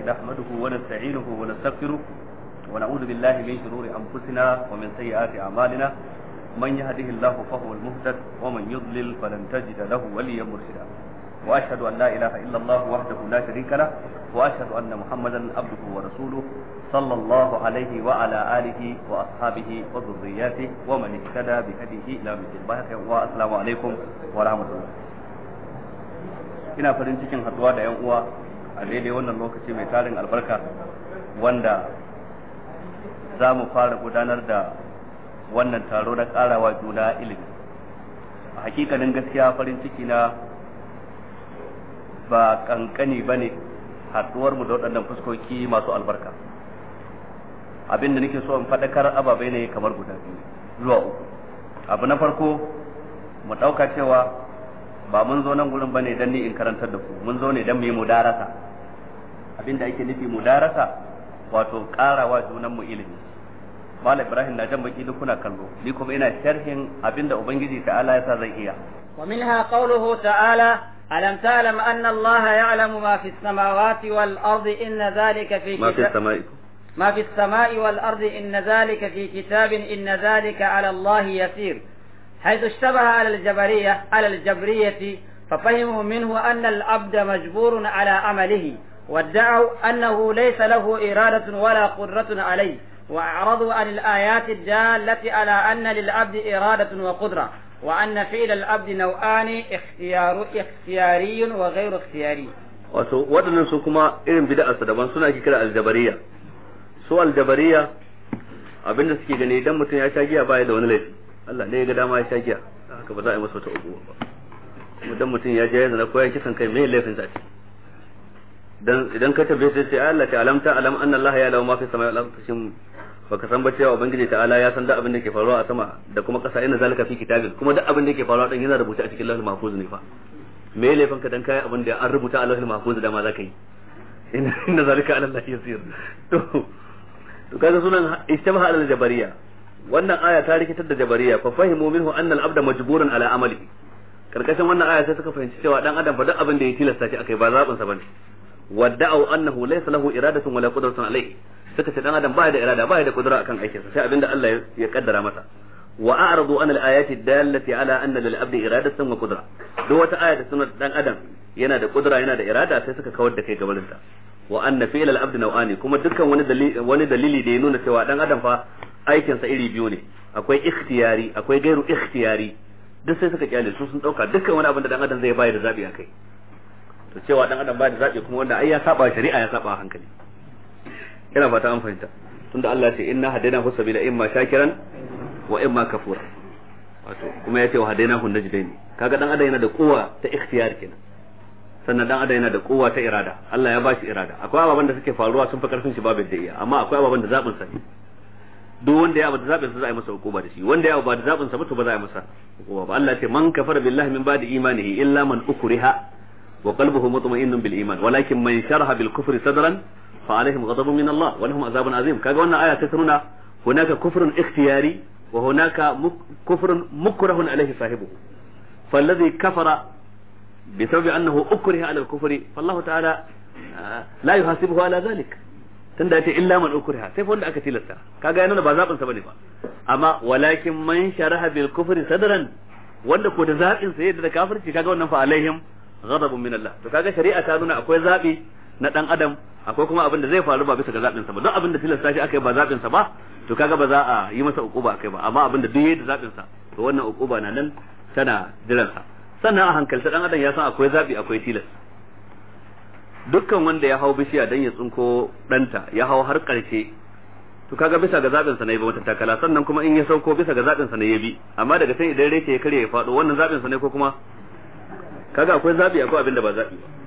نحمده ونستعينه ونستغفره ونعوذ بالله من شرور أنفسنا ومن سيئات أعمالنا من يهده الله فهو المهتد ومن يضلل فلن تجد له وليا مرشدا وأشهد أن لا إله إلا الله وحده لا شريك له وأشهد أن محمدا عبده ورسوله صلى الله عليه وعلى آله وأصحابه وذرياته ومن اهتدى بهديه إلى مثل البحث والسلام عليكم ورحمة الله ina farin cikin haduwa da 'yan uwa a daidai wannan lokaci mai tarin albarka wanda za mu fara gudanar da wannan taro na karawa juna ilimi a hakikanin gaskiya farin ciki na ba kankani ba ne haduwar mu da waɗannan fuskoki masu albarka abin da nake so in faɗakar ababai ne kamar guda biyu zuwa uku abu na farko mu ɗauka cewa ba mun zo nan gurin bane dan ni in karantar da ku mun zo ne dan mu yi mudarasa abinda ake nufi mudarasa wato karawa junan mu ilimi Malam Ibrahim na jan baki duk kuna kallo ni kuma ina sharhin abinda ubangiji ta'ala ya sa zan iya ومنها قوله تعالى ألم تعلم أن الله يعلم ما في السماوات والأرض إن ذلك في ما في كتاب السماء ما في السماء والأرض إن ذلك في كتاب إن ذلك على الله يسير حيث اشتبه على الجبرية على الجبرية ففهموا منه أن العبد مجبور على عمله وادعوا أنه ليس له إرادة ولا قدرة عليه وأعرضوا عن الآيات الدالة على أن للعبد إرادة وقدرة وأن فعل العبد نوعان اختيار اختياري وغير اختياري wato waɗannan su kuma irin bid'a su daban suna ake kira aljabariya su aljabariya abinda suke gani idan mutum ya sha giya baya da wani laifi Allah ne ya ga dama ya sha giya haka ba za a yi masa wata uku ba idan mutum ya je ya zana ko ya kisan kai me laifin sa ce dan idan ka tabbace sai sai Allah ta alamta alam anna Allah ya lahu ma fi samai wal ardi shin baka san ba cewa ubangiji ta'ala ya san duk abin da ke faruwa a sama da kuma kasa inna zalika fi kitabin kuma duk abin da ke faruwa din yana rubuta a cikin lahul mahfuz ne fa me laifin ka dan kai abin da an rubuta a lahul mahfuz da ma zaka yi inna inna zalika ala Allah yasir to to kaga sunan istabaha al jabariya wannan aya ta rikitar da jabariya fa fahimu minhu anna al abda majburun ala amalihi karkashin wannan aya sai suka fahimci cewa dan adam fa duk abin da ya tilasta shi akai ba zabin sa bane wadda'u annahu laysa lahu iradatun wala qudratun alayhi suka ce dan adam baya da irada baya da kudura akan aikin sa sai abinda Allah ya kaddara masa wa a'radu an al-ayati dallati ala anna lil abdi iradatan wa qudra duk wata aya da sunan dan adam yana da kudura yana da irada sai suka kawar da kai gabanin ta wa anna fi'l al-abd naw'ani kuma dukkan wani dalili wani dalili da ya nuna cewa dan adam fa aikin sa iri biyu ne akwai ikhtiyari akwai gairu ikhtiyari duk sai suka kyale su sun dauka dukkan wani abin da dan adam zai bayar da zabi akai to cewa dan adam ba da zabi kuma wanda ai ya saba shari'a ya saba hankali ina fata an fahimta tunda Allah ya ce inna hadaina hu sabila imma shakiran wa imma kafura wato kuma ya ce wa hadaina hu najdaini kaga dan adam yana da kowa ta ikhtiyar kenan sannan dan adam yana da kowa ta irada Allah ya bashi irada akwai ababen da suke faruwa sun fi karfin shi babu da iya amma akwai ababen da zabin sa ne duk wanda ya abu da zabin sa za a yi masa hukuma da shi wanda ya abu ba da zabin sa ba to ba za a yi masa hukuma ba Allah ya ce man kafara billahi min ba'di imanihi illa man ukriha wa qalbuhu mutma'innun bil iman walakin man sharaha bil kufri sadran fa alaihim ghadabun min Allah wa lahum azabun azim kaga wannan aya ta nuna hunaka kufrun ikhtiyari wa hunaka kufrun mukrahun alaihi sahibuhu فالذي كفر بسبب انه اكره على الكفر فالله تعالى لا يحاسبه على ذلك tunda yace illa man ukriha sai fa wanda aka tilasta kaga yana ba zabin sa bane ba amma walakin man sharaha bil kufri sadran wanda ko da zabin sa yadda da kafirci kaga wannan fa alaihim ghadabun min Allah to kaga shari'a ta nuna akwai zabi na dan adam akwai kuma abin da zai faru ba bisa ga zabin sa ba don abin da tilasta shi akai ba zabin sa ba to kaga ba za a yi masa ukuba akai ba amma abin da duk yayi da zabin sa to wannan ukuba na nan tana jiran sa sannan a hankalta dan adam ya san akwai zabi akwai tilas dukkan wanda ya hau bishiya dan ya tsinko danta ya hau har karshe to kaga bisa ga zabin sa ne ba wata takala sannan kuma in ya sauko bisa ga zabin sa ne ya bi amma daga sai idan rake ya kare ya fado wannan zabin sa ne ko kuma kaga akwai zabi akwai abin da ba zabi ba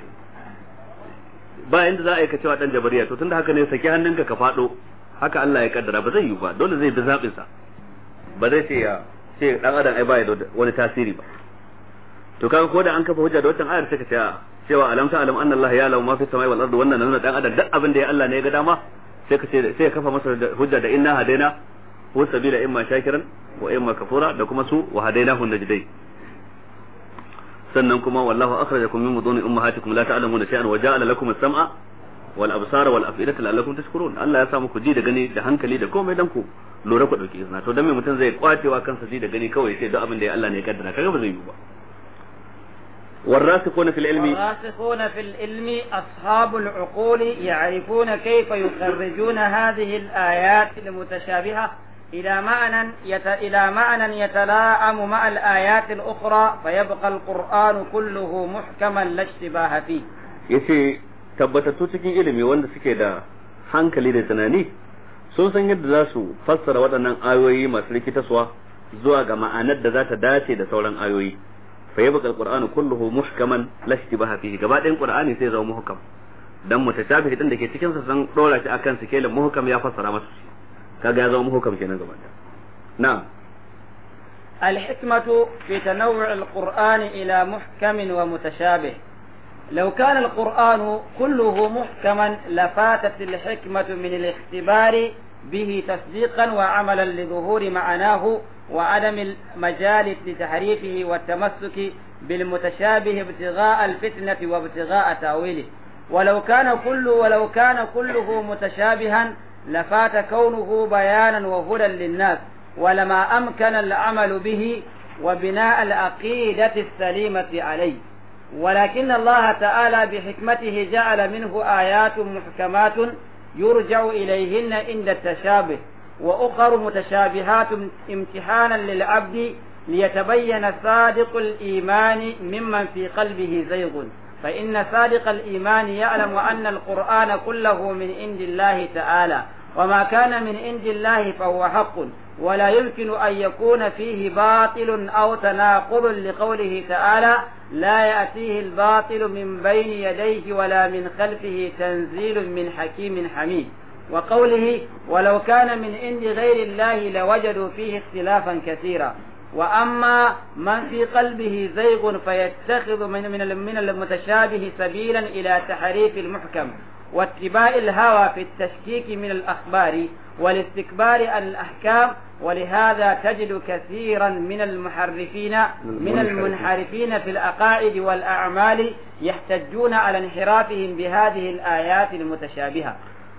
ba inda za a yi ka cewa dan jabariya to tunda haka ne saki hannunka ka fado haka Allah ya kaddara ba zai yi ba dole zai bi zabin sa ba zai ce ya ce dan adam ai ba ya da wani tasiri ba to kaga ko da an kafa hujja da wannan ayar sai ka ce cewa alam ta alam anna Allah ya lahu ma fi samai wal ardi wannan nuna dan adam duk abin da ya Allah ne ya ga dama sai ka ce sai ka kafa masa hujja da inna hadaina hu sabila imma shakiran wa imma kafura da kuma su wa hadainahu najdai sannan kuma wallahu akhrajakum min buduni ummahatikum la ta'lamuna shay'an wa ja'ala lakum as-sam'a wal absara wal afidata la'allakum tashkurun Allah ya sa muku ji da gani da hankali da komai dan ku lura ku dauki izina to dan me mutum zai kwacewa kansa ji da gani kawai sai duk abin da ya Allah ne ya kaddara kaga ba zai yi ba والراسخون في العلم والراسخون في العلم أصحاب العقول يعرفون كيف يخرجون هذه الآيات المتشابهة إلى معنى يت... إلى معنى يتلاءم مع الآيات الأخرى فيبقى القرآن كله محكما لا اشتباه فيه. yace tabbatattu cikin ilimi wanda suke da hankali da tunani sun san yadda za su fassara waɗannan ayoyi masu rikitaswa zuwa ga ma'anar da za ta dace da sauran ayoyi fa yabqa alqur'anu kulluhu muhkaman la ishtibaha fihi gaba ɗayan qur'ani sai zama muhkam dan mutashabih din da ke cikin sa san dora shi akan sikelin muhkam ya fassara masa shi kaga ya zama muhkam kenan gaba ɗaya na'am الحكمة في تنوع القرآن إلى محكم ومتشابه لو كان القرآن كله محكما لفاتت الحكمة من الاختبار به تصديقا وعملا لظهور معناه وعدم المجال لتحريفه والتمسك بالمتشابه ابتغاء الفتنة وابتغاء تأويله ولو كان كل ولو كان كله متشابها لفات كونه بيانا وهدى للناس ولما أمكن العمل به وبناء العقيدة السليمة عليه ولكن الله تعالى بحكمته جعل منه آيات محكمات يرجع إليهن عند التشابه وأخر متشابهات امتحانا للعبد ليتبين صادق الإيمان ممن في قلبه زيغ فإن صادق الإيمان يعلم أن القرآن كله من عند الله تعالى وما كان من عند الله فهو حق ولا يمكن أن يكون فيه باطل أو تناقض لقوله تعالى لا يأتيه الباطل من بين يديه ولا من خلفه تنزيل من حكيم حميد وقوله ولو كان من عند غير الله لوجدوا فيه اختلافا كثيرا وأما من في قلبه زيغ فيتخذ من من من المتشابه سبيلا إلى تحريف المحكم واتباع الهوى في التشكيك من الأخبار والاستكبار عن الأحكام ولهذا تجد كثيرا من المحرفين من المنحرفين في الأقائد والأعمال يحتجون على انحرافهم بهذه الآيات المتشابهة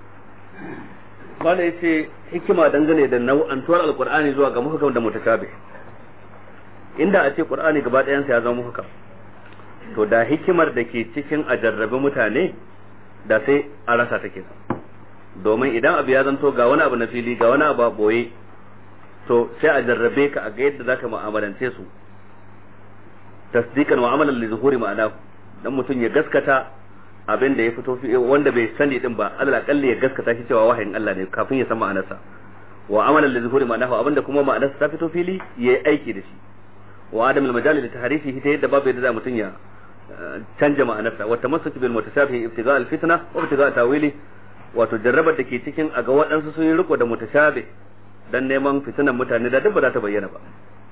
wanda ya ce hikima dangane da nau'antuwar alkur'ani zuwa ga muhukam da mutashabih inda a ce qur'ani gaba ɗayansa ya zama muhukam to da hikimar da ke cikin a jarrabe mutane da sai a rasa take domin idan abu ya zanto ga wani abu na fili ga wani abu a boye to sai a jarrabe ka a ga yadda zaka mu'amalance su tasdiqan wa amalan li zuhuri ma'ana dan mutum ya gaskata abin da ya fito wanda bai sani din ba Allah kalli ya gaskata shi cewa wahayin Allah ne kafin ya san ma'anarsa wa amalan li zuhuri ma'ana abinda kuma ma'anarsa ta fito fili yayi aiki da shi wa adamul majali li tahrifi ta yadda babu yadda mutum ya canja ma'anarsa wa tamassuki bil mutashabih ibtiga al fitna wa ibtiga tawili wato jarrabar da ke cikin a ga waɗansu sun yi riko da mutashabih dan neman fitinan mutane da duk ba za ta bayyana ba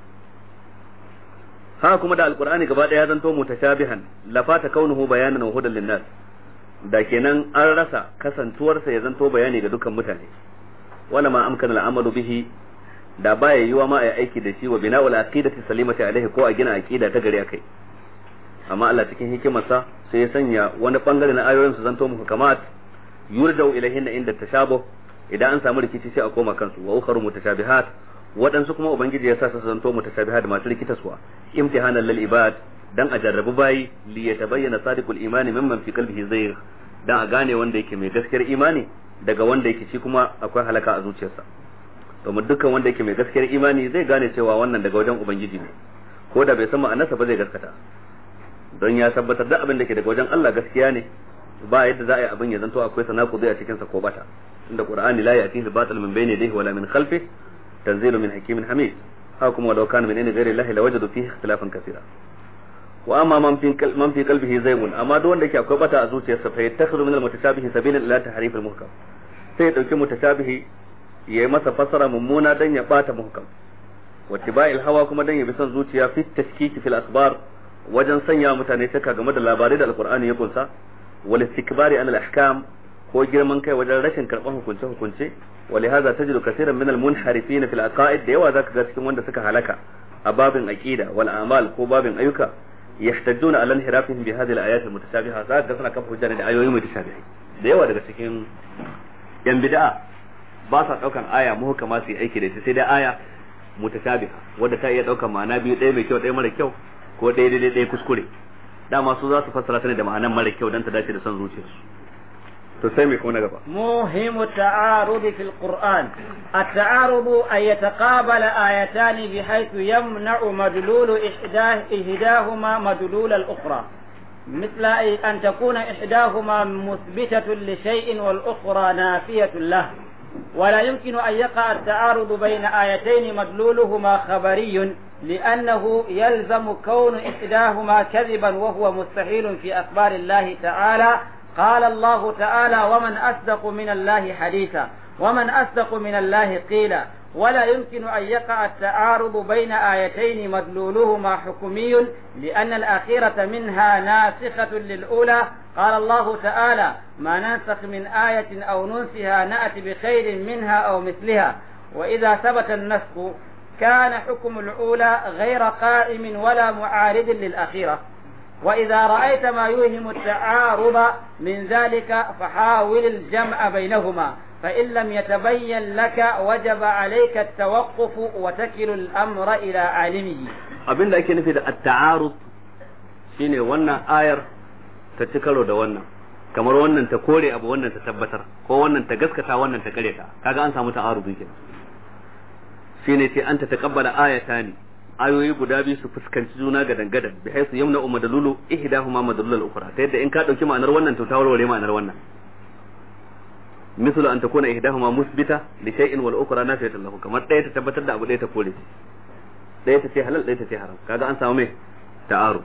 haka kuma da alqur'ani gaba daya zanto mutashabihan lafata kaunuhu bayanan wa hudan linnas da kenan an rasa kasantuwarsa ya zanto bayani ga dukkan mutane wala ma amkana al'amalu bihi da baya yiwa ma a aiki da shi wa bina'ul aqidati salimati alaihi ko a gina aqida ta gari akai amma Allah cikin hikimarsa sai ya sanya wani bangare na ayoyin su zanto muku kamat yurjau ilaihinna inda tashabuh idan an samu rikici sai a koma kansu wa ukharu mutashabihat waɗansu kuma ubangiji ya sa su zanto mutashabihat masu rikitaswa imtihanan lil ibad dan a jarrabu bayi li yatabayyana sadiqul imani mimman fi qalbihi zayg dan a gane wanda yake mai gaskiyar imani daga wanda yake shi kuma akwai halaka a zuciyarsa domin dukkan wanda yake mai gaskiyar imani zai gane cewa wannan daga wajen ubangiji ne ko da bai san ma'anarsa ba zai gaskata don ya tabbatar da abin da ke daga wajen Allah gaskiya ne ba yadda za a yi abin ya zanto akwai sanaku a cikin sa ko bata inda qur'ani la ya'tihi batil min bayni yadayhi wala min khalfihi tanzilu min hakimin hamid haka kuma walau kana min inda ghairi Allah lawajadu fihi ikhtilafan kaseera wa amma man fi man fi qalbihi zaygun amma duk wanda ke akwai bata a zuciyarsa fa yattakhidhu min al-mutashabihi sabilan ila tahrif al-muhkam sai ya dauki mutashabihi yayi masa fasara mummuna dan ya bata muhkam wa tiba'il hawa kuma dan ya bi son zuciya fi tashkiki fil akhbar wajen sanya mutane shakka game da labarai da alqur'ani ya kunsa wal istikbari an al-ahkam ko girman kai wajen rashin karban hukunce hukunce ولهذا تجد كثيرا من المنحرفين في العقائد da yawa zaka ga cikin wanda suka halaka a babin aqida wal a'mal ko babin ayyuka yahtajuna ala inhirafihim bi hadhihi al-ayat al-mutashabiha zaka ga suna kafa hujja da ayoyi mutashabihai da yawa daga cikin yan bid'a ba sa daukan aya muhkama su yi aiki da ita sai dai aya mutashabiha wadda ta iya daukan ma'ana biyu ɗaya mai kyau ɗaya mara kyau ko ɗaya daidai ɗaya kuskure dama su za su fassara ta ne da ma'anan mara kyau dan ta dace da son zuciyarsu to sai mai kuma na gaba موهم التعارض في القرآن التعارض أن يتقابل آيتان بحيث يمنع مدلول إحداه إحداهما مدلول الأخرى مثل أن تكون إحداهما مثبتة لشيء والأخرى نافية له ولا يمكن أن يقع التعارض بين آيتين مدلولهما خبري لأنه يلزم كون إحداهما كذبا وهو مستحيل في أخبار الله تعالى قال الله تعالى ومن أصدق من الله حديثا ومن أصدق من الله قيلا ولا يمكن أن يقع التعارض بين آيتين مدلولهما حكمي لأن الأخيرة منها ناسخة للأولى قال الله تعالى ما ننسخ من آية أو ننسها نأتي بخير منها أو مثلها وإذا ثبت النسخ كان حكم الأولى غير قائم ولا معارض للأخيرة وإذا رأيت ما يوهم التعارض من ذلك فحاول الجمع بينهما فإن لم يتبين لك وجب عليك التوقف وتكل الأمر إلى عالمه abin da ake nufi da at-ta'arud shine wannan ayar ta ci karo da wannan kamar wannan ta kore abu wannan ta tabbatar ko wannan ta gaskata wannan ta kare ta kaga an samu ta'arudi kenan shine ce an ta taqabbala ayatani ayoyi guda biyu su fuskanci juna ga dangadan bi haisu yamna madalulu ihdahuma madalul ukhra ta yadda in ka dauki ma'anar wannan to ta warware ma'anar wannan misal an takuna ihdahuma musbita li shay'in wal ukhra nafiyatan lahu kamar ɗaya ta tabbatar da abu ɗaya ta kore shi ɗaya ta ce halal ɗaya ta ce haram kaga an samu mai ta'aru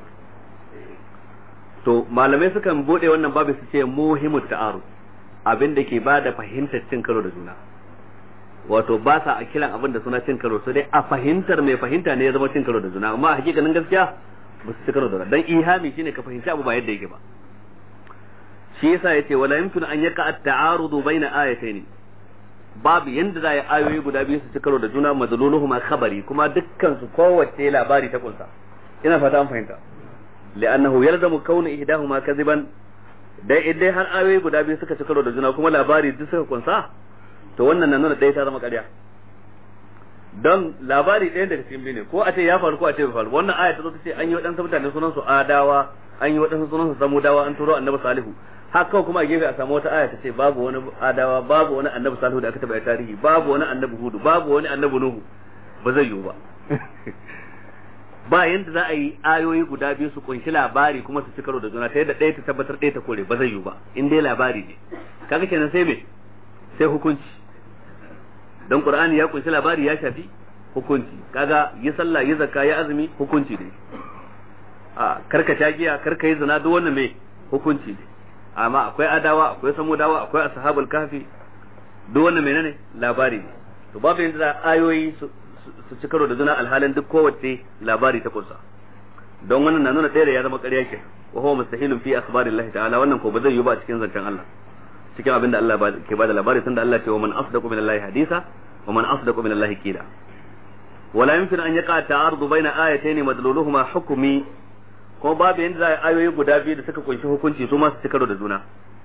to malamai sukan bude wannan babu su ce muhimmu ta'aru abin da ke bada fahimtar cin karo da juna wato ba sa a kiran abin da suna cin karo sai dai a fahimtar mai fahimta ne ya zama cin karo da juna amma a hakikanin gaskiya ba su ci karo da juna dan ihami shine ka fahimci abu ba yadda yake ba shi yasa yace wala yumkinu an yaka at-ta'arudu baina ayatayn babu yanda za a yi ayoyi guda biyu su ci karo da juna madluluhuma khabari kuma dukkan su kowace labari ta kunsa ina fata an fahimta li'annahu yalzamu kaunu ihdahuma kadhiban dai idan har ayoyi guda biyu suka ci karo da juna kuma labari duk suka kunsa to wannan na nuna ɗaya ta zama ƙarya don labari ɗaya daga cikin biyu ne ko a ce ya faru ko a ce bai faru wannan aya ta zo ta ce an yi waɗansu mutane sunan su adawa an yi waɗansu sunan su samudawa an turo annabi salihu haka kawai kuma a gefe a samu wata aya ta ce babu wani adawa babu wani annabi salihu da aka taɓa tarihi babu wani annabi hudu babu wani annabi nuhu ba zai yiwu ba ba yanda za a yi ayoyi guda biyu su kunshi labari kuma su ci karo da juna ta yadda ɗaya ta tabbatar ɗaya ta kore ba zai yiwu ba in dai labari ne kaga kenan sai me sai hukunci don qur'ani ya kunshi labari ya shafi hukunci kaga yi sallah yi zakka yi azumi hukunci ne a karka shagiya karka yi zina duk wannan me hukunci ne amma akwai adawa akwai samudawa akwai ashabul kahfi duk wannan menene labari ne to babu yanda za ayoyi su ci karo da juna alhalin duk kowace labari ta kusa don wannan na nuna ɗaya da ya zama ƙarya ke wa huwa mustahilun fi akhbarillahi ta'ala wannan ko ba zai yi ba cikin zancen Allah cikin abin da Allah ke bada labari tunda Allah ce wa man asdaqu min Allah hadisa wa man asdaqu min Allah qila wala yumkin an yaqa ta'arudu baina ayatayn madluluhuma hukmi ko babu yanda za ayoyi guda biyu da suka kunshi hukunci su ma su ci karo da juna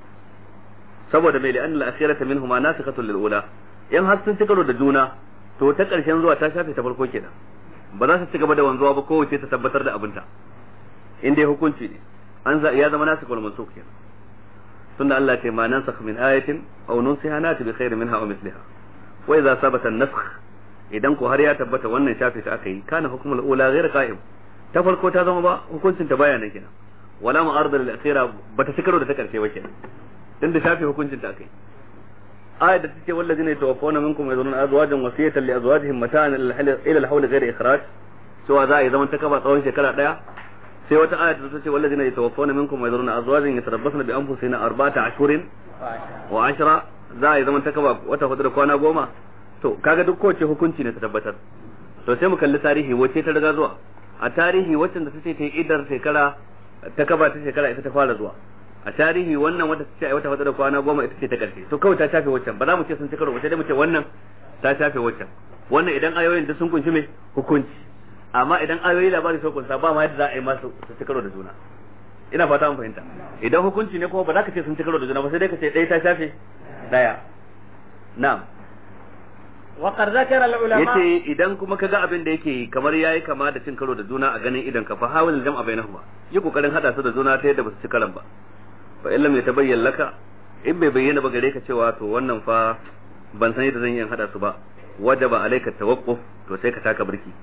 saboda mai li'an al-akhirata minhuma nasikhatun lil ula in har sun ci karo da juna to ta karshen zuwa ta shafe ta farko kenan ba za su ci gaba da wanzuwa ba kowace ta tabbatar da abinta in dai hukunci ne an ya zama nasikul mansukh kenan tunda Allah ce ma nansakh min ayatin aw nunsiha nati bi khairin minha aw misliha wa idza sabata an-nasakh idan ko har ya tabbata wannan shafe ta aka yi kana hukmul ula ghayr qa'im ta farko ta zama ba hukuncin ta baya nan kenan wala mu'arada lil akhira bata cikaro da ta karshe ba kenan din da shafe hukuncin ta aka yi ayat da take wallazina yatawaffawna minkum yadhuruna azwajan wasiyatan li azwajihim mata'an ila al-hawl ghayr ikhraj cewa za a yi zaman ta kaba tsawon shekara daya sai wata aya ta ce wallazina yatawaffawna minkum wa yadhuruna azwajan yatarabbasna bi anfusihim arba'ata ashhurin wa ashra za a yi zaman takaba wata hudu da kwana goma to kaga duk kowace hukunci ne ta tabbatar to sai mu kalli tarihi wace ta riga zuwa a tarihi wacce da tace ta yi idar shekara ta kaba ta shekara ita ta fara zuwa a tarihi wannan wata ta ce wata hudu da kwana goma ita ce ta karshe to kawai ta shafe waccan ba za mu ce sun ci karo ba sai dai mu ce wannan ta shafe waccan wannan idan ayoyin da sun kunshi mai hukunci amma idan ayoyi labari sun kunsa ba ma yadda za a yi masu su ci karo da juna ina fata mun fahimta idan hukunci ne kuma ba za ka ce sun ci karo da juna ba sai dai ka ce ɗaya ta shafe ɗaya na'am وقد ذكر العلماء yace idan kuma kaga abin da yake kamar yayi kama da cin karo da juna a ganin idan ka fa hawil jam'a bainahuma yi kokarin hada su da juna ta yadda ba su ci karan ba fa illam yatabayyan laka in bai bayyana ba gare ka cewa to wannan fa ban san yadda zan yi hada su ba wajaba alayka tawaqquf to sai ka taka birki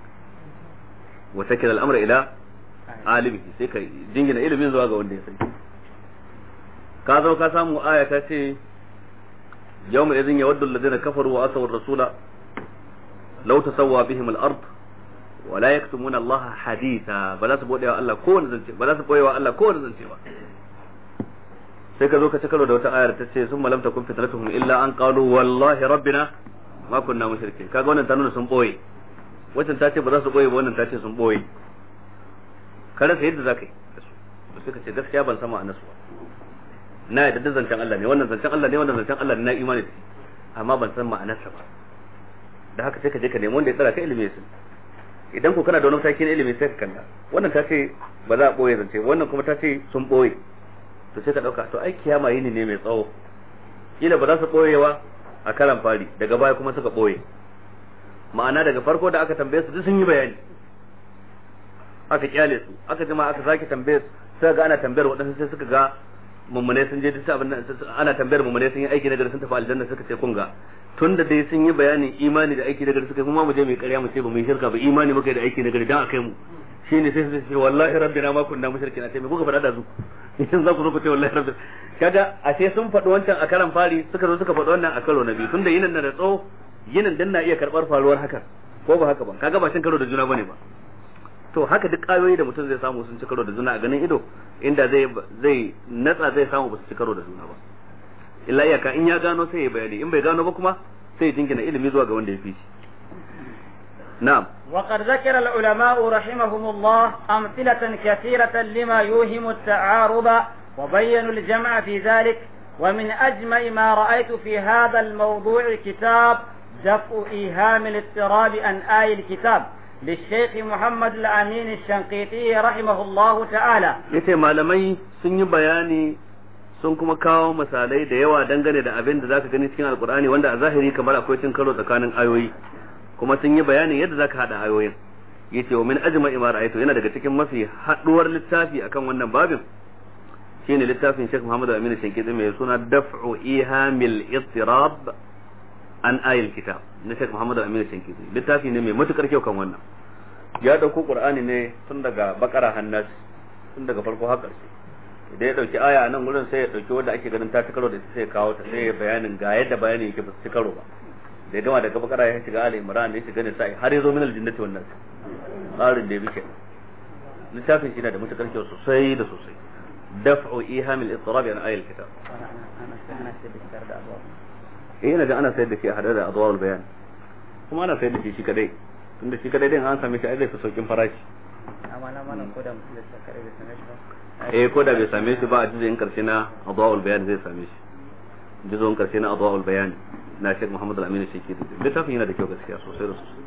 wa takil al-amra ila alimihi sai ka jingina ilimin zuwa ga wanda ya sani ka zo ka samu aya ta ce yawma idhin yawaddu alladhina kafaru wa asaw ar-rasula law tasawwa bihim al-ard wa la yaktumuna Allah haditha ba za su bude wa Allah kowanne zance ba za su boye wa Allah kowanne zance ba sai ka zo ka ci karo da wata ayar ta ce sun malam takun fitnatuhum illa an qalu wallahi rabbina ma kunna mushrikin kaga wannan ta nuna sun boye wancan ta ce ba za su boye ba wannan ta ce sun boye ka rasa yadda za ka yi da su to sai ka ce gaskiya ban sama a nasu ba na yadda da zancen Allah ne wannan zancen Allah ne wannan zancen Allah ne na imani da shi amma ban san ma'anarsa ba da haka sai ka je ka nemi wanda ya tsara ka ilimi su idan ko kana da wani mataki na ilimi sai ka kalla wannan ta ce ba za a boye zance wannan kuma ta ce sun boye to sai ka dauka to ai kiyama yini ne mai tsawo kila ba za su boyewa a karan fari daga baya kuma suka boye ma'ana daga farko da aka tambaye su duk sun yi bayani aka kyale su aka jima aka sake tambaye su sai ga ana tambayar waɗansu sai suka ga mummune sun je duk abin nan ana tambayar mummune sun yi aiki na gari sun tafi aljanna suka ce kun ga tun da dai sun yi bayanin imani da aiki na gari suka kuma mu je mu ƙarya mu ce ba mu yi shirka ba imani muka yi da aiki na gari dan akai mu shine sai su ce wallahi rabbina ma kunna mushrikin sai me kuka faɗa da su idan za ku zo ku ce wallahi rabbina kaga ashe sun faɗi wancan a karan fari suka zo suka faɗi wannan a karo na biyu tunda yinin na da tsawo yinin dan na iya karɓar faruwar haka ko ba haka ba kaga ba cin karo da juna bane ba to haka duk ayoyi da mutum zai samu sun ci karo da juna a ganin ido inda zai zai natsa zai samu ba su ci karo da juna ba illa iyaka in ya gano sai ya bayani in bai gano ba kuma sai ya jingina ilimi zuwa ga wanda ya fi shi na'am وقد ذكر العلماء رحمهم الله أمثلة كثيرة لما يوهم التعارض وبينوا الجمع في ذلك ومن أجمع ما رأيت في هذا الموضوع كتاب دفع إيهام الاضطراب عن آي الكتاب للشيخ محمد الأمين الشنقيطي رحمه الله تعالى yace malamai sun yi bayani sun kuma kawo misalai da yawa dangane da abin da zaka gani cikin alkur'ani wanda a zahiri kamar akwai cin karo tsakanin ayoyi kuma sun yi bayanin yadda zaka hada ayoyin yace wa min ajma'i ma ra'aytu yana daga cikin mafi haduwar littafi akan wannan babin shine littafin Sheikh Muhammad Aminu Shankiti mai suna Daf'u Ihamil Ittirab an ayil kitab na Sheikh Muhammad Aminu Shankiti littafi ne mai matukar kyau kan wannan ya dauko Qur'ani ne tun daga Bakara Hannas tun daga farko har ƙarshe idan ya dauki aya nan gurin sai ya dauki wanda ake ganin ta karo da ita sai ya kawo ta sai ya bayanin ga yadda bayanin yake ba su karo ba da ya gama daga Bakara ya shiga Ali Imran ya shiga Nisa'i har ya zo min aljinnati wannan tsarin da ya bi kenan littafin shi na da matukar kyau sosai da sosai دفع إيهام الاضطراب عن آية الكتاب eh ina ga ana sayar da shi a hada da adwar bayan kuma ana sayar da shi shi kadai tunda shi kadai din an same shi ai zai fi saukin farashi eh ko da bai same shi ba a jizin karshe na adwar bayan zai same shi jizon karshe na adwar bayan na Sheikh Muhammad Al-Amin Sheki littafin yana da kyau gaskiya sosai da sosai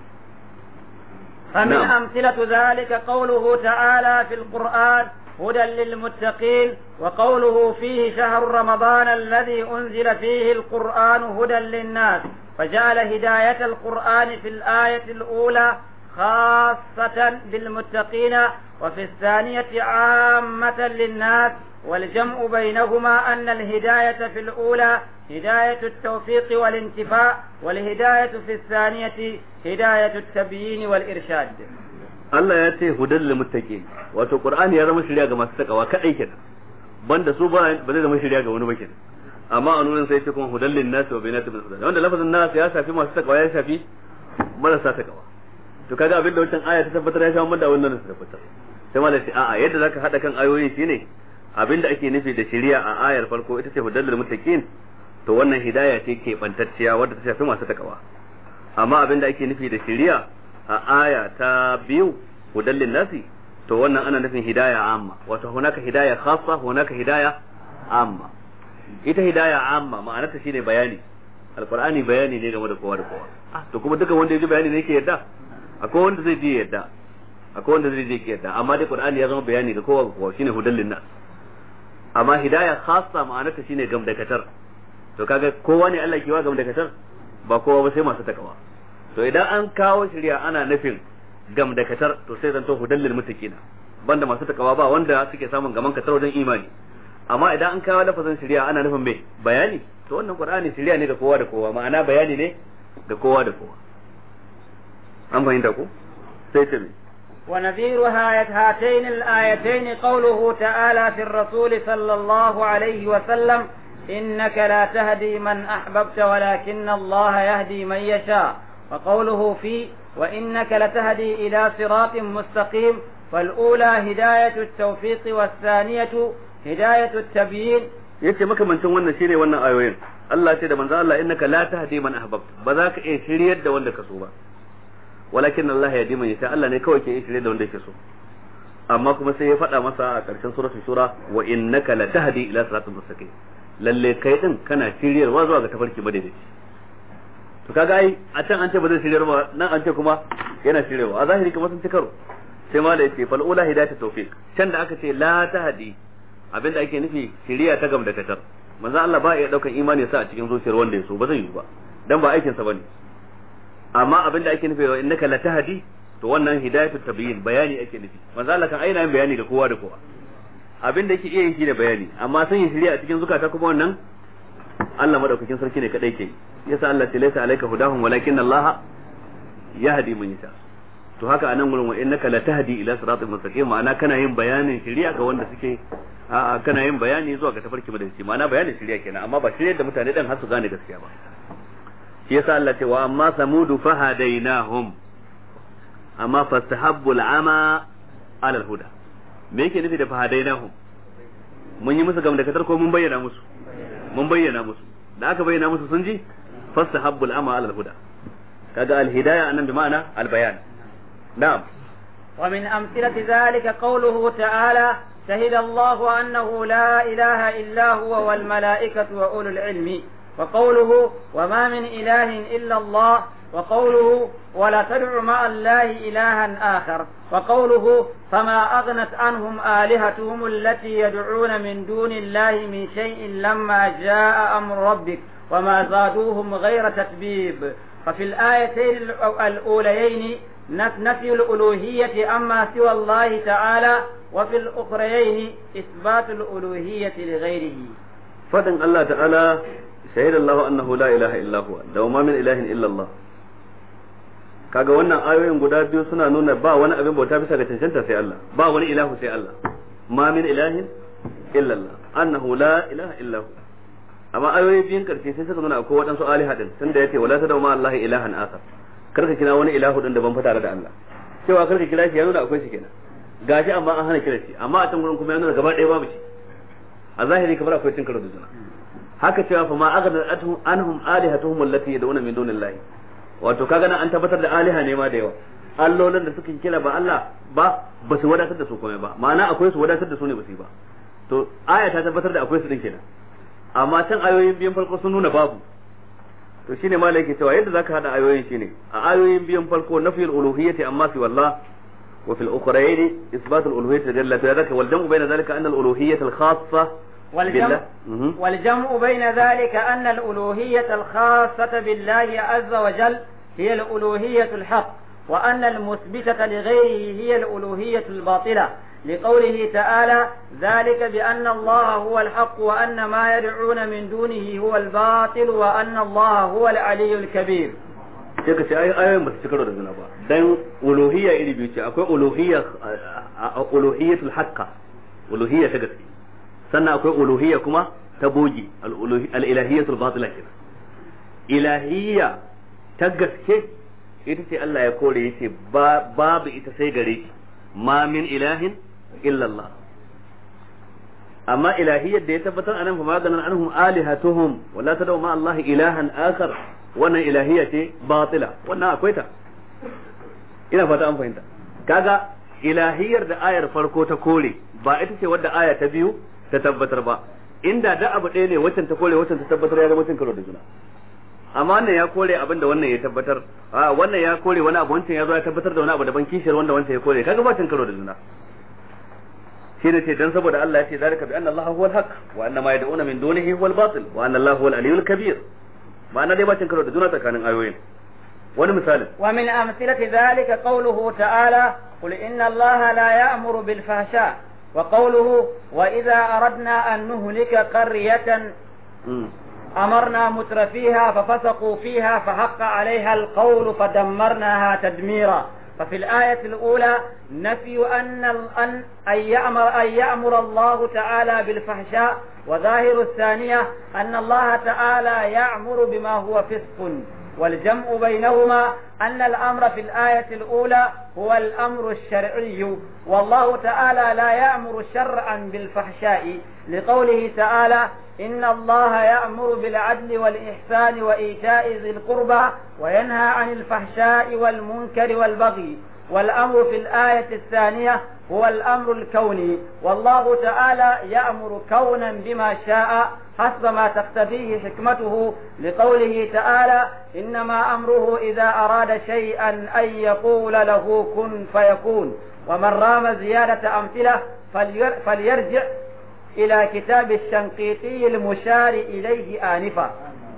فمن أمثلة ذلك قوله تعالى في القرآن هدى للمتقين وقوله فيه شهر رمضان الذي أنزل فيه القرآن هدى للناس فجعل هداية القرآن في الآية الأولى خاصة بالمتقين وفي الثانية عامة للناس والجمع بينهما أن الهداية في الأولى هداية التوفيق والانتفاع والهداية في الثانية هداية التبيين والإرشاد Allah ya ce hudan lil muttaqin wato Qur'ani ya zama shirya ga masu takawa kadai kenan banda su ba ba zai zama shirya ga wani ba kenan amma a nurin sai ce kuma hudan lin nas wa bainatin min hudan wanda lafazin nas ya shafi masu takawa ya shafi marasa takawa to kaga abin da wancan aya ta tabbatar ya shafi da wannan ta tabbatar sai malai ce a'a yadda zaka hada kan ayoyi shine abin da ake nufi da shiriya a ayar farko ita ce hudan lil muttaqin to wannan hidaya ce ke bantacciya wadda ta shafi masu takawa amma abin da ake nufi da shiriya a aya ta biyu hudan nasi to wannan ana nufin hidaya amma wato hunaka hidaya khassa hunaka hidaya amma ita hidaya amma ma'anarta shine bayani alqur'ani bayani ne game da kowa da kowa ah to kuma dukan wanda ya ji bayani ne yake yadda akwai wanda zai ji yadda akwai wanda zai je kiyarda amma dai qur'ani ya zama bayani ga kowa ga kowa shine hudan linnas amma hidaya khassa ma'anarta shine gamdakatar to kaga kowa ne Allah ke wa gamdakatar ba kowa ba sai masu takawa to idan an kawo shari'a ana nufin gamdakatar to sai zanto hudan lil muttaqina banda masu takawa ba wanda suke samun gaman katar wajen imani amma idan an kawo lafazin shari'a ana nufin me bayani to wannan qur'ani shari'a ne ga kowa da kowa ma'ana bayani ne ga kowa da kowa an fahimta ko sai ta me ونذير هاتين الآيتين قوله تعالى في الرسول صلى الله عليه وسلم إنك لا تهدي من أحببت ولكن الله يهدي من يشاء وقوله في وإنك لتهدي إلى صراط مستقيم فالأولى هداية التوفيق والثانية هداية التبيين yace makamancin wannan shine wannan ayoyin Allah ce da manzo Allah innaka la tahdi man ahbabta ba za ka iya shiryar da wanda ka so ba walakin Allah ya di man yasha Allah ne kawai ke iya shiryar da wanda yake so amma kuma sai ya faɗa masa a ƙarshen suratul shura wa innaka la tahdi ila siratal mustaqim lalle kai din kana shiryarwa zuwa ga tafarki madaidaici to kaga ai a can an ce ba zai shiryar ba nan an ce kuma yana shiryarwa a zahiri kuma sun ci karo sai ma da yace fal ula hidayatu tawfiq can da aka ce la tahdi abinda ake nufi shiriya ta gam da katar manzo Allah ba ya daukan imani sa a cikin zuciyar wanda ya so ba zai yi ba dan ba aikin sa bane amma abinda ake nufi wa innaka la tahdi to wannan hidayatu tabyin bayani ake nufi manzo Allah kan aina yin bayani ga kowa da kowa abinda yake iya yin shi da bayani amma sun yi shiriya a cikin zukata kuma wannan Allah madaukakin sarki ne kadai ke yasa Allah ce laysa alayka hudahum walakin Allah yahdi man yasha to haka anan gurin wa innaka la tahdi ila siratal mustaqim ma'ana kana yin bayanin shiriya ga wanda suke a kana yin bayani zuwa ga tafarki madalici ma'ana bayanin shiriya kenan amma ba shiryar da mutane dan har su gane gaskiya ba shi yasa Allah ce wa amma samudu fahadainahum amma fastahabbu al'ama ala al-huda me yake nufi da fahadainahum mun yi musu gam da katar ko mun bayyana musu mun bayyana musu da aka bayyana musu sun ji fastahabbu al'ama ala al-huda kaga al-hidayah anan bi ma'ana al-bayan na'am ومن أمثلة ذلك قوله تعالى شهد الله أنه لا إله إلا هو والملائكة وأولو العلم وقوله وما من إله إلا الله وقوله ولا تدع مع الله إلها آخر وقوله فما أغنت عنهم آلهتهم التي يدعون من دون الله من شيء لما جاء أمر ربك وما زادوهم غير تتبيب ففي الآيتين الأوليين نفي الألوهية أما سوى الله تعالى وفي الأخريين إثبات الألوهية لغيره فدن الله تعالى شهد الله أنه لا إله إلا هو لو ما من إله إلا الله kaga wannan ayoyin guda biyu suna nuna ba wani abin bauta bisa ga cancanta sai Allah ba wani ilahu sai Allah ma min ilahin illa Allah annahu la ilaha illa hu amma ayoyi biyun karshe sai suka nuna akwai waɗansu aliha din tunda yace wala tadau ma Allah ilahan akhar karka kira wani ilahu din da ban fita da Allah cewa karka kira shi ya nuna akwai shi kenan gashi amma an hana kira shi amma a can gurin kuma ya nuna gaba ɗaya babu shi a zahiri kamar akwai cin karo da juna haka cewa fa ma aghna anhum alihatuhum allati yad'una min dunillahi wato kaga nan an tabbatar da aliha ne ma da yawa allolin da suke kira ba Allah ba ba su wadatar da su komai ba ma'ana akwai su wadatar da su ne ba su yi ba to aya ta tabbatar da akwai su din kenan amma can ayoyin biyan farko sun nuna babu to shine malai yake cewa yadda zaka hada ayoyin shine a ayoyin biyan farko nafiyul uluhiyyati amma fi wallah wa fil ukhrayn isbatul uluhiyyati jalla ta zaka wal jam'u bayna zalika anna al uluhiyyata al khassa والجمع, والجمع بين ذلك أن الألوهية الخاصة بالله عز وجل هي الألوهية الحق وأن المثبتة لغيره هي الألوهية الباطلة لقوله تعالى ذلك بأن الله هو الحق وأن ما يدعون من دونه هو الباطل وأن الله هو العلي الكبير sai ka ce ayoyin ba su ci karo da juna ba dan uluhiyya iri biyu ce akwai uluhiyya uluhiyyatul haqqa uluhiyya ta gaske sannan akwai uluhiyya kuma ta bogi al-ilahiyyatul batila kenan ilahiyya ta gaske ita ce Allah ya kore yace babu ita sai gare shi ma min ilahin illa Allah amma ilahiyyar da ya tabbatar anan kuma ganan anhum alihatuhum wala tadau ma Allah ilahan akhar wannan ilahiyya ce batila wannan akwai ta ina fata an fahimta kaga ilahiyyar da ayar farko ta kore ba ita ce wadda aya ta biyu ta tabbatar ba inda da abu ɗaya ne waccan ta kore waccan ta tabbatar ya zama cin karo da juna amma wannan ya kore abin da wannan ya tabbatar a wannan ya kore wani abu wancan ya zo ya tabbatar da wani abu daban kishiyar wanda wancan ya kore kaga ba cin karo da juna shi ne ce dan saboda Allah ya ce zalika bi anna Allah huwal haqq wa anna ma yad'una min dunihi huwal batil wa anna Allah huwal aliyyul kabir ma'ana dai ba cin karo da juna tsakanin ayoyin wani misalin ومن أمثلة ذلك قوله تعالى قل إن الله لا يأمر بالفحشاء وقوله وإذا أردنا أن نهلك قرية Mm. أمرنا متر فيها ففسقوا فيها فحق عليها القول فدمرناها تدميرا ففي الآية الأولى نفي أن أن أن يأمر أن يأمر الله تعالى بالفحشاء وظاهر الثانية أن الله تعالى يأمر بما هو فسق والجمع بينهما أن الأمر في الآية الأولى هو الأمر الشرعي والله تعالى لا يأمر شرعا بالفحشاء لقوله تعالى إن الله يأمر بالعدل والإحسان وإيتاء ذي القربى وينهى عن الفحشاء والمنكر والبغي والأمر في الآية الثانية هو الأمر الكوني والله تعالى يأمر كونا بما شاء حسب ما تقتضيه حكمته لقوله تعالى إنما أمره إذا أراد شيئا أن يقول له كن فيكون ومن رام زيادة أمثلة فلير- فليرجع إلى كتاب الشنقيطي المشار إليه آنفا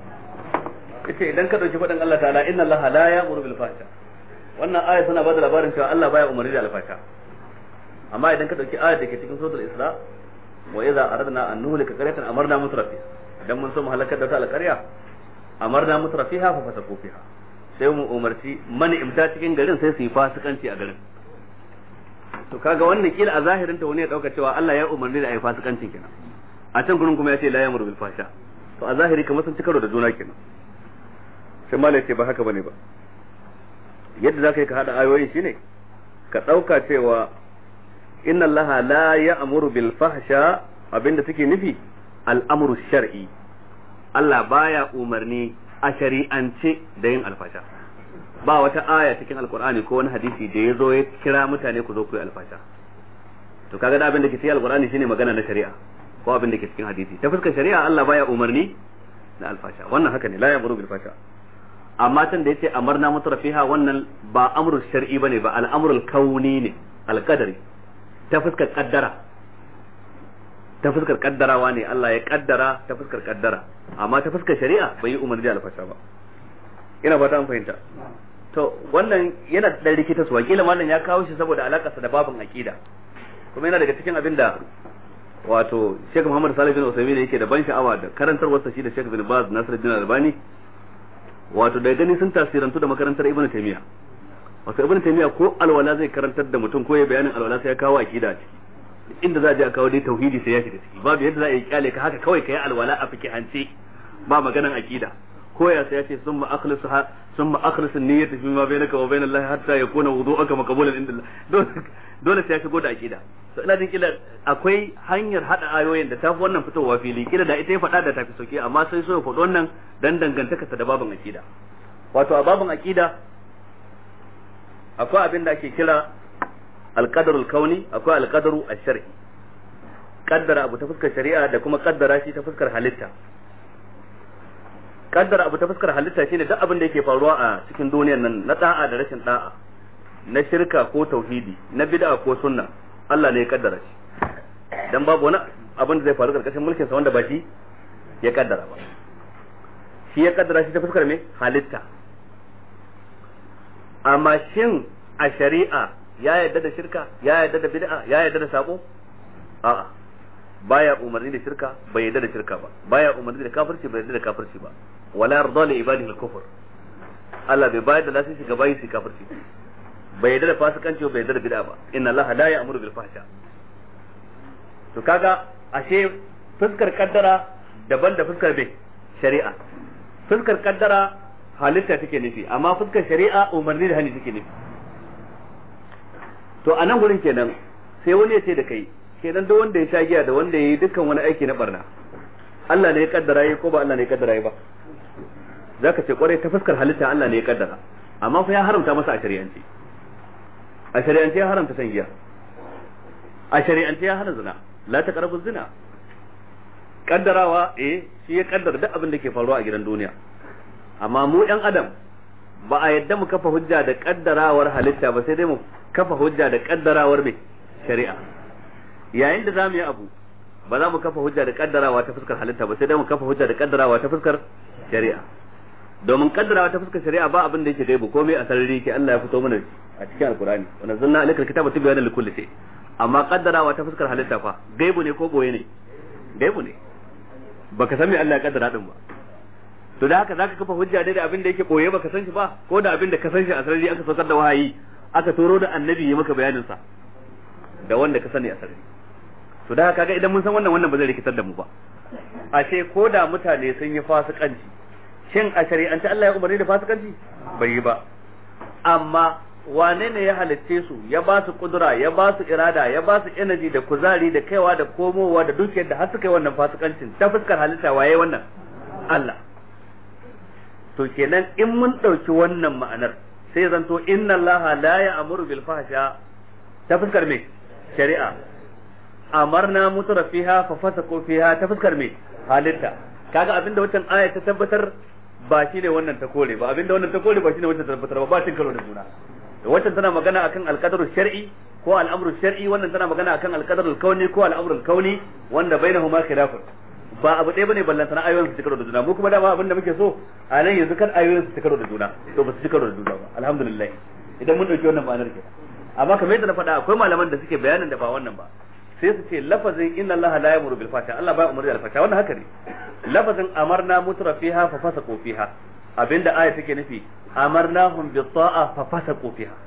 yace idan ka dauki faɗin Allah ta'ala inna Allah la ya'muru bil fahsha wannan aya tana bada labarin cewa Allah baya umarni da alfasha amma idan ka dauki ayar da ke cikin suratul isra wa idza aradna an nuhlika qaryatan amarna mutrafiha idan mun so mu halakar da ta alƙarya amarna mutrafiha fa fasaku fiha sai mu umarci mani imta cikin garin sai su yi fasikanci a garin to kaga wannan kila a zahirin ta wani ya dauka cewa Allah ya umarni da ayi fasikancin kenan a can gurin kuma ya ce la ya'muru bil fahsha to a zahiri kamar sun ci karo da juna kenan sai malai ce ba haka bane ba yadda zaka yi ka hada ayoyin shine ka dauka cewa inna allaha la ya'muru bil fahsha abinda suke nufi al'amru shar'i Allah baya umarni a shari'ance da yin alfasha ba wata aya cikin alkur'ani ko wani hadisi da ya zo ya kira mutane ku zo ku yi alfasha to kaga da abin da ke cikin alkur'ani shine magana na shari'a ko abin da ke cikin hadisi ta fuskar shari'a Allah baya umarni da alfasha wannan haka ne la ya'muru bil fasha amma can da yace amarna mutrafiha wannan ba amrul shar'i bane ba al'amrul kauni ne alqadari ta fuskar kaddara ta fuskar kaddarawa ne Allah ya kaddara ta fuskar kaddara amma ta fuskar shari'a bai yi umarni da alfasha ba ina fata an fahimta to wannan yana da rikita su wakila mallan ya kawo shi saboda alakarsa da babin aqida kuma yana daga cikin abin da wato Sheikh Muhammad Salih bin Uthaymeen yake da ban sha'awa da karantarwarsa shi da Sheikh bin Baz Nasiruddin Albani wato da gani sun tasirantu da makarantar Ibn Taymiyyah wato Ibn Taymiyyah ko alwala zai karantar da mutum ko ya bayanin alwala sai ya kawo aqida a ciki inda za a je a kawo dai tauhidi sai ya shiga ciki babu yadda za a yi kyale ka haka kawai ka yi alwala a fikihance ba maganan aqida ko ya sai ya ce summa akhlisuha summa akhlisu niyyata fi ma bainaka wa bainal lahi hatta yakuna wudu'uka maqbulan inda Allah dole sai ya shigo da aqida to ina jin kila akwai hanyar hada ayoyin da ta fi wannan fitowa fili kila da ita ya faɗa da tafi sauki amma sai so ya faɗi wannan dan dangantaka ta da babin aqida wato a babin aqida akwai abin da ake kira alqadarul kauni akwai alqadaru ash-shar'i kaddara abu ta fuskar shari'a da kuma kaddara shi ta fuskar halitta kaddara abu ta fuskar halitta shine duk abin da yake faruwa a cikin duniyar nan na da'a da rashin da'a na shirka ko tauhidi na bid'a ko sunna Allah ne ya kaddara shi dan babu wani abin da zai faru karkashin mulkin sa wanda ba shi ya kaddara ba shi ya kaddara shi ta fuskar me halitta amma shin a shari'a ya yarda da shirka ya yarda da bid'a ya yarda da sako a'a baya umarni da shirka bai yarda da shirka ba baya umarni da kafirci bai yarda da kafirci ba wala yarda li ibadihi al-kufr Allah bai bayar da lasisi ga bayi su kafirci bai yarda da fasikanci bai yarda da bid'a ba inna Allah la ya'muru bil fahsha to kaga ashe fuskar kaddara daban da fuskar bai shari'a fuskar kaddara halitta take nufi amma fuskar shari'a umarni da hani take nufi to a nan gurin kenan sai wani ya ce da kai kenan duk wanda ya sha giya da wanda ya yi dukkan wani aiki na barna Allah ne ya kaddara yi ko ba Allah ne ya kaddara yi ba zaka ce kwarai ta fuskar halitta Allah ne ya kaddara amma fa ya haramta masa a shari'ance a shari'ance ya haramta san giya a shari'ance ya hana zina la taqrabu zina kaddarawa eh shi ya kaddara duk abin da ke faruwa a gidan duniya amma mu ɗan adam ba a yadda mu kafa hujja da kaddarawar halitta ba sai dai mu kafa hujja da kaddarawar mai shari'a yayin da zamu yi abu ba za mu kafa hujja da kaddarawa ta fuskar halitta ba sai dai mu kafa hujja da kaddarawa ta fuskar shari'a domin kaddarawa ta fuskar shari'a ba abin da yake gaibu komai a sarari ke Allah ya fito mana a cikin alkurani wa nazzalna alaikal kitaba tibyana likulli shay amma kaddarawa ta fuskar halitta fa gaibu ne ko boye ne gaibu ne baka san me Allah ya kaddara din ba to da haka zaka kafa hujja da abin da yake boye baka san shi ba ko da abin da ka san shi a sarari aka saukar da wahayi aka turo da annabi ya maka bayanin sa da wanda ka sani a sarari to da haka ga idan mun san wannan wannan ba zai rikitar da mu ba ashe ko da mutane sun yi fasikanci shin a shari'ance Allah ya umarni da fasikanci bai yi ba amma wane ne ya halicce su ya ba su kudura ya ba su irada ya ba su energy da kuzari da kaiwa da komowa da dukiyar da har suka yi wannan fasikancin ta fuskar halitta waye wannan Allah to kenan in mun ɗauki wannan ma'anar sai zanto inna Allah la ya'muru bil fahsha ta fuskar me shari'a amarna mutura fiha fa fasaqu fiha ta fuskar me halitta kaga abinda wancan aya ta tabbatar ba shi ne wannan ta kore ba abinda wannan ta kore ba shi ne wancan ta tabbatar ba ba cin karo da juna da wancan tana magana akan alqadaru shar'i ko al'amru shar'i wannan tana magana akan alqadaru kauni ko al'amru kauni wanda bainahuma khilafun ba abu ɗaya bane ballan sana ayoyin su ci karo da juna mu kuma dama abinda muke so a nan yanzu kan ayoyin su ci karo da juna to ba su ci karo da juna ba alhamdulillah idan mun dauki wannan ma'anar kenan amma kamar yadda na faɗa akwai malaman da suke bayanin da ba wannan ba sai su ce lafazin inna Allah la yamuru bil fahsha Allah ba umarni da fahsha wannan haka ne lafazin amarna mutra fiha fa fasaqu fiha abinda aya take nufi amarnahum bi ta'a fa fasaqu fiha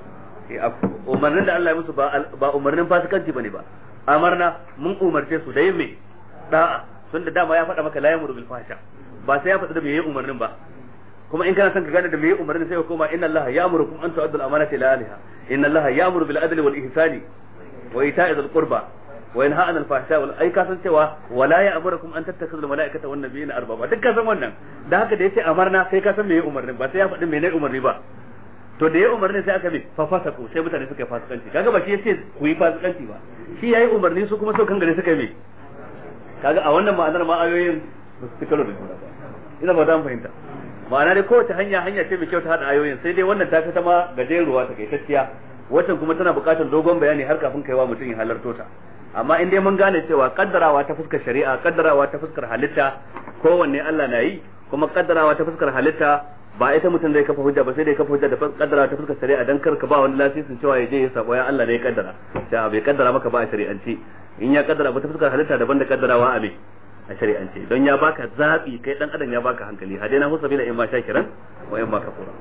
umarnin da Allah ya musu ba ba umarnin fasikanci bane ba amarna mun umarce su da yin me da'a tunda dama ya faɗa maka la yamuru bil fahsha ba sai ya faɗa da me yayin umarnin ba kuma in kana son ka gane da me yayin umarnin sai ka koma inna Allah ya'murukum an tu'addu al-amanati ila ahliha inna Allah ya'muru bil adli wal ihsani wa ita'i dhil qurba wa yanha 'anil fahsha wal ai ka san cewa wala ya'murukum an tattakhidhu al mala'ikata wan nabiyina arbaba duk ka san wannan da haka da yace amarna sai ka san me yayin umarnin ba sai ya faɗi me ne umarni ba to da yayin umarni sai aka bi fa fasaku sai mutane suka yi fasikanci kaga ba shi yace ku yi fasikanci ba shi yayi umarni su kuma saukan gare suka yi kaga a wannan ma'anar ma ayoyin ba su kalo da juna ba ina ba dan fahimta ma'ana dai kowace hanya hanya ce mai kyau ta hada ayoyin sai dai wannan ta fi ta ma gajeruwa ta kaitacciya waccan kuma tana buƙatar dogon bayani har kafin kaiwa mutum ya halarto ta amma in dai mun gane cewa kaddarawa ta fuskar shari'a kaddarawa ta fuskar halitta kowanne Allah na yi kuma kaddarawa ta fuskar halitta ba ita mutum zai kafa hujja ba sai dai kafa hujja da kaddarawa ta fuskar shari'a dan kar ka ba wani lasisin cewa ya je ya sabo ya Allah ne ya kaddara sai bai kaddara maka ba a shari'ance in ya kaddara ba ta fuskar halitta daban da kaddarawa a me a shari'ance don ya baka zabi kai dan adam ya baka hankali hadaina hu sabila in ma shakiran wa in ma kafura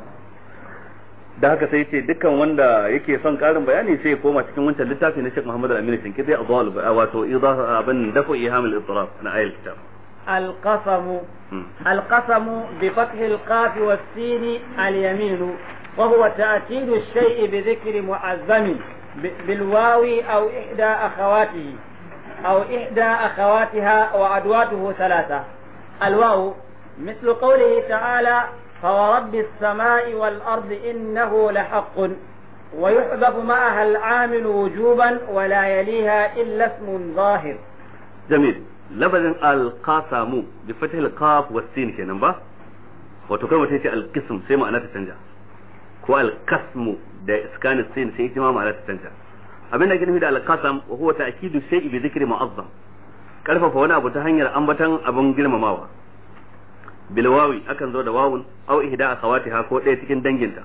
da haka sai ce dukkan wanda yake son karin bayani sai ya koma cikin wancan littafi na Sheikh Muhammad Al-Amin Shinkiti Adwal wato idah abin dafu iham al-ittirab na ayal kitab القسم القسم بفتح القاف والسين اليمين وهو تأكيد الشيء بذكر معزم بالواو أو إحدى أخواته أو إحدى أخواتها وأدواته ثلاثة الواو مثل قوله تعالى فورب السماء والأرض إنه لحق ويحذف معها العامل وجوبا ولا يليها إلا اسم ظاهر جميل لفظ القاسم بفتح القاف والسين kenan ba wato kai mutum ce alqism sai ma'ana ta canja ko alqasmu da iskanin sin sai ita ma ma'ana ta canja abin da ake nufi da alqasam wa huwa ta'kidu shay'i bi dhikri mu'azzam karfafa wani abu ta hanyar ambatan abin girmamawa bil wawi akan zo da wawun aw ihda akhawatiha ko ɗaya cikin danginta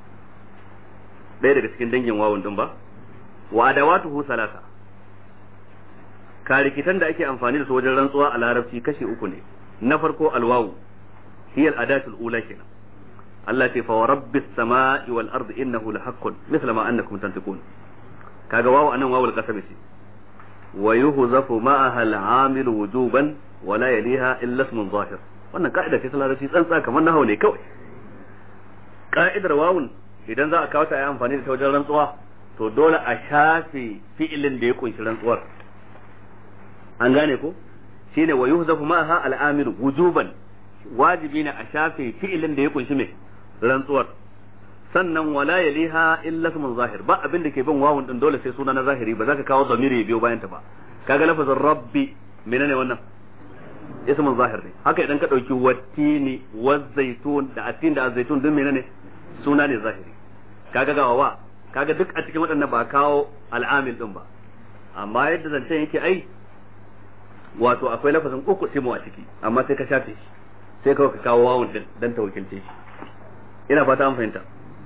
ɗaya daga cikin dangin wawun din ba wa adawatuhu salasa karikitan da ake amfani da su wajen rantsuwa a larabci kashi uku ne na farko alwawu hiya al-adatul ula kenan Allah ce fa rabbis samai wal ardi innahu lahaqqun misla ma annakum tantiqun kaga wawu anan wawul qasam ce wa yuhzafu ma'aha al-amil wujuban wa la yaliha illa ismun zahir wannan ka'ida ce ta larabci tsantsa kamar nahawu ne kawai ka'idar wawun idan za a kawo ta yi amfani da ta wajen rantsuwa to dole a shafe fi'ilin da ya kunshi rantsuwar an gane ko shine wa yuhzafu ma'aha al-amil wujuban wajibi ne a shafe fi'ilin da ya kunshi mai rantsuwar sannan wala yaliha illa ismun zahir ba abin da ke bin wawun din dole sai suna na zahiri ba za ka kawo zamiri ya biyo bayan ta ba kaga lafazin rabbi menene wannan ismun zahir ne haka idan ka dauki wattini wazzaitun da atin da azzaitun duk menene suna ne zahiri kaga ga wa kaga duk a cikin waɗannan ba kawo al'amil din ba amma yadda zancen yake ai wato akwai lafazin uku simu a ciki amma sai ka shafe shi sai kawai ka kawo wawun din dan ta wakilce shi ina fata an fahimta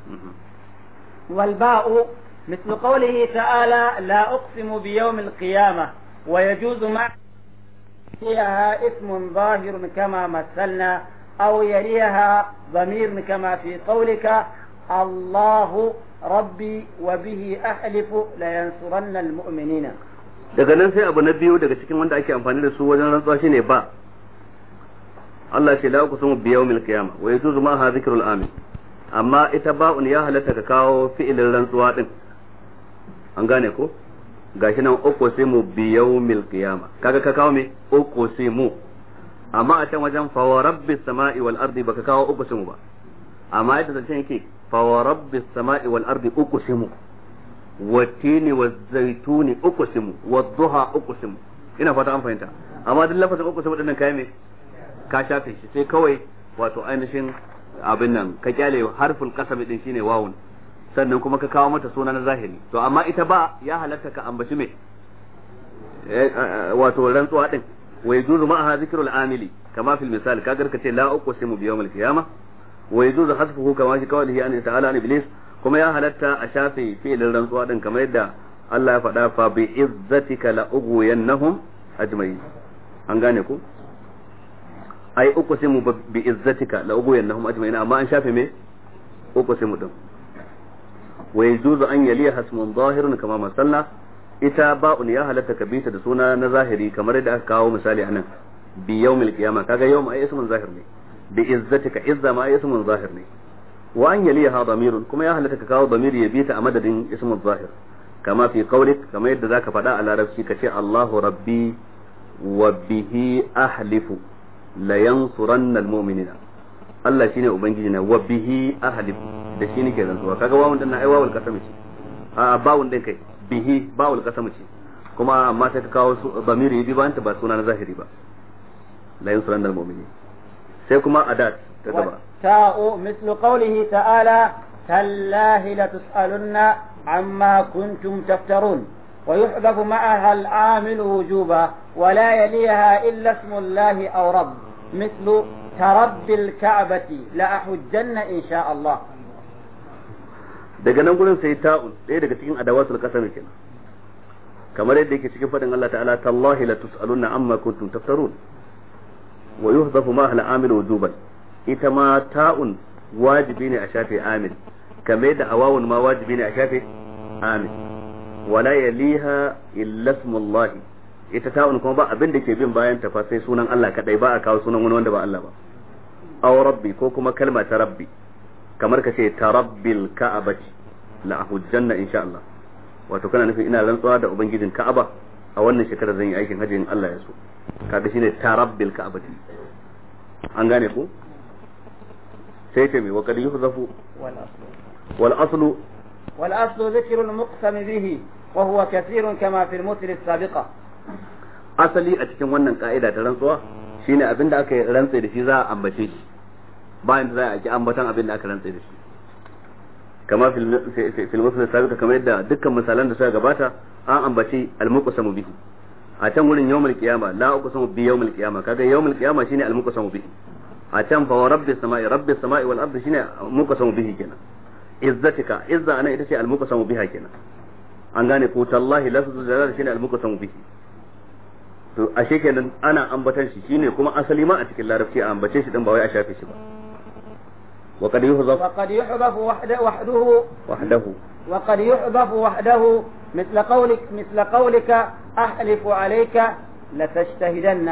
والباء مثل قوله تعالى لا أقسم بيوم القيامة ويجوز مع فيها اسم ظاهر كما مثلنا أو يليها ضمير كما في قولك الله ربي وبه أحلف لينصرن المؤمنين daga nan sai abu na biyu daga cikin wanda ake amfani da su wajen rantsuwa shine ba Allah ce la uqsimu bi yawmil qiyamah wa yajuzu ma ha dhikrul amin amma ita ba'un ya halatta ka kawo fi'ilin rantsuwa din an gane ko gashi nan uqsimu bi yawmil qiyamah kaga ka kawo me uqsimu amma a can wajen fa wa rabbis sama'i wal ardi baka kawo uqsimu ba amma ita zancen yake fa wa rabbis sama'i wal ardi uqsimu والتين والزيتون أقسم والضحى أقسم ina fata an fahimta amma duk lafazin uqsimu dinnan kai me ka shafe shi sai kawai wato ainihin abin nan ka kyale harful qasam din shine wawun sannan kuma ka kawo mata suna na zahiri to amma ita ba ya halatta ka ambaci me wato rantsuwa din wa yajuzu ma'aha zikrul amili kama fil misal kagar ka ce la uqsimu bi yawmil qiyamah wa yajuzu hasfuhu kama shi qawlihi an ta'ala an iblis kuma ya halatta a shafe fi'ilin rantsuwa din kamar yadda Allah ya faɗa fa bi izzatika la ughwiyannahum ajma'in an gane ku ai uqsimu bi izzatika la ughwiyannahum ajma'in amma an shafe me uqsimu din wa yajuzu an yaliya hasmun zahirun kama masalla ita ba'un ya halatta ka bita da suna na zahiri kamar yadda aka kawo misali anan bi yawmil qiyama kaga yawm ai ismun zahir ne bi izzatika izza ma ai ismun zahir ne wa an yaliha damirun kuma ya halatta ka kawo damiri ya bita a madadin ismun zahir kama fi qawlik kama yadda zaka faɗa a larabci ka ce Allahu rabbi wa bihi ahlifu la yansuranna almu'minina Allah shine ubangiji na wa bihi ahlifu da shi nake rantsuwa kaga wawun din na ai wawul kasam ce a bawun din kai bihi bawul kasam ce kuma amma sai ka kawo damiri ya bi ba ba suna na zahiri ba la yansuranna almu'minin sai kuma adat ta gaba والتاء مثل قوله تعالى تالله لتسألن عما كنتم تفترون ويحذف معها العامل وجوبا ولا يليها إلا اسم الله أو رب مثل ترب الكعبة لأحجن إن شاء الله daga nan gurin sai ta'un ɗaya daga cikin adawatul qasam kenan kamar yadda yake cikin fadin Allah ta'ala tallahi la tus'aluna amma kuntum taftarun wa yuhdafu ma al amil wujuban ita ma ta'un wajibi ne a shafe amin kamar yadda awawun ma wajibi ne a shafe amin wala yaliha illa ismullahi ita ta'un kuma ba abin da ke bin bayan ta fa sai sunan Allah kadai ba a kawo sunan wani wanda ba Allah ba aw rabbi ko kuma kalma ta rabbi kamar ka ce tarabbil ka'abati la ahujjanna insha Allah wato kana nufin ina rantsuwa da ubangijin Ka'aba a wannan shekarar zan yi aikin hajji in Allah ya so kaga shine tarabbil ka'abati an gane ku sai ce mai wa kad yuhzafu wal aslu wal aslu dhikru al muqsam bihi wa huwa kathirun kama fi al mutil sabiqa asali a cikin wannan ka'ida ta rantsuwa shine abin da aka rantsa da shi za a ambace shi bayan da za a ki ambatan abin da aka rantsa da shi kama fil mutil sabiqa kamar yadda dukkan misalan da suka gabata an ambaci al muqsamu bihi a can wurin yawmul qiyama la uqsamu bi yawmul qiyama kaga yawmul qiyama shine al muqsamu bihi a can fa rabbis samai rabbis samai wal ardi shine muqsamu bihi kenan izzatika izza ana ita ce al muqsamu biha kenan an gane ko tallahi lafzu jalal shine al muqsamu bihi to ashe kenan ana ambatan shi shine kuma asali ma a cikin larabci a ambace shi din ba wai a shafe shi ba wa qad yuhzaf wa qad yuhdaf wahdahu wahdahu وقد يحذف وحده مثل قولك مثل قولك أحلف عليك لتجتهدن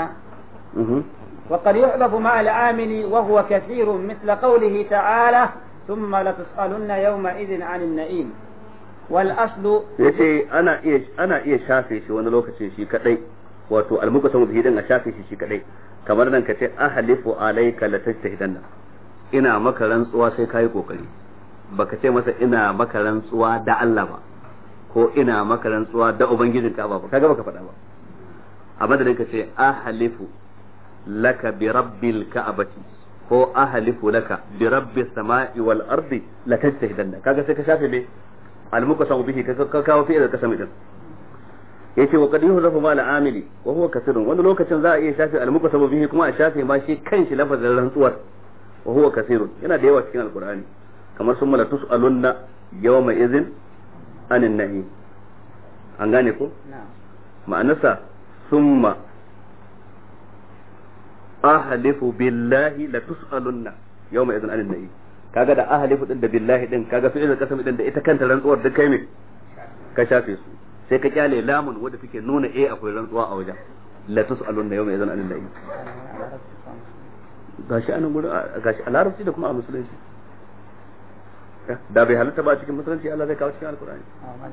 وقد يحذف مع العامل وهو كثير مثل قوله تعالى ثم لتسألن يومئذ عن النعيم والأصل yace ana iya ana iya shafe shi wani lokacin shi kadai wato almuqasamu bihi din a shafe shi shi kadai kamar nan kace ahlifu alayka latajtahidanna ina maka rantsuwa sai kai kokari baka ce masa ina maka rantsuwa da Allah ba ko ina maka rantsuwa da ubangijin ka ba kaga baka faɗa ba a madadin ka ce ahlifu laka bi rabbil ka'bati ko ahlifu laka bi rabbis sama'i wal ardi la tajtahidanna kaga sai ka shafe me al muqasamu bihi ka kawo fi'il kasami din yace wa qad yuhzafu ma al amili wa huwa kasirun wani lokacin za a iya shafe al muqasamu bihi kuma a shafe ma shi kanshi lafazin rantsuwar wa huwa kasirun yana da yawa cikin alqur'ani kamar sun mala tus'alunna yawma idhin anin nahi an gane ko ma'anarsa summa ahlifu billahi la tus'alunna yawma idhin anin nahi kaga da ahlifu din da billahi din kaga fi'il kasam din da ita kanta rantsuwar duk kai me ka shafe su sai ka kyale lamun wanda take nuna eh akwai rantsuwa a wajen la tus'alunna yawma idhin anin nahi gashi anan gurin gashi a larabci da kuma a musulunci da bai halatta ba cikin musulunci Allah zai kawo cikin alkur'ani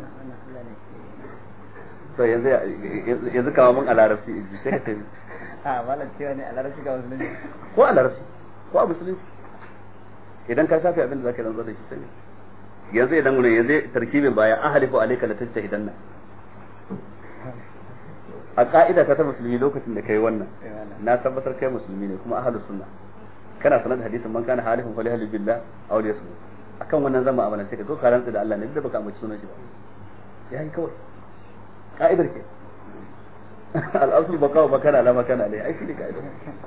to yanzu yanzu kawo mun a larabci sai ka tafi a malam cewa ne a larabci ga musulunci ko a larabci ko a musulunci idan ka shafi abin da zaka rantsa da shi sai yanzu idan gurin yanzu tarkibin baya ahlifu alayka la tajtahidanna a ka'ida ta ta musulmi lokacin da kai wannan na tabbatar kai musulmi ne kuma ahlus sunna kana sanar da hadisin man kana halifun fa lihalil billah aw liyasmu akan wannan zama amalan sai ka zo ka rantsa da Allah ne duk da baka ambaci sunan shi ba yayi kawai ka'idar ke al-asl baka wa makana la makana alai ai shi ne ka'idar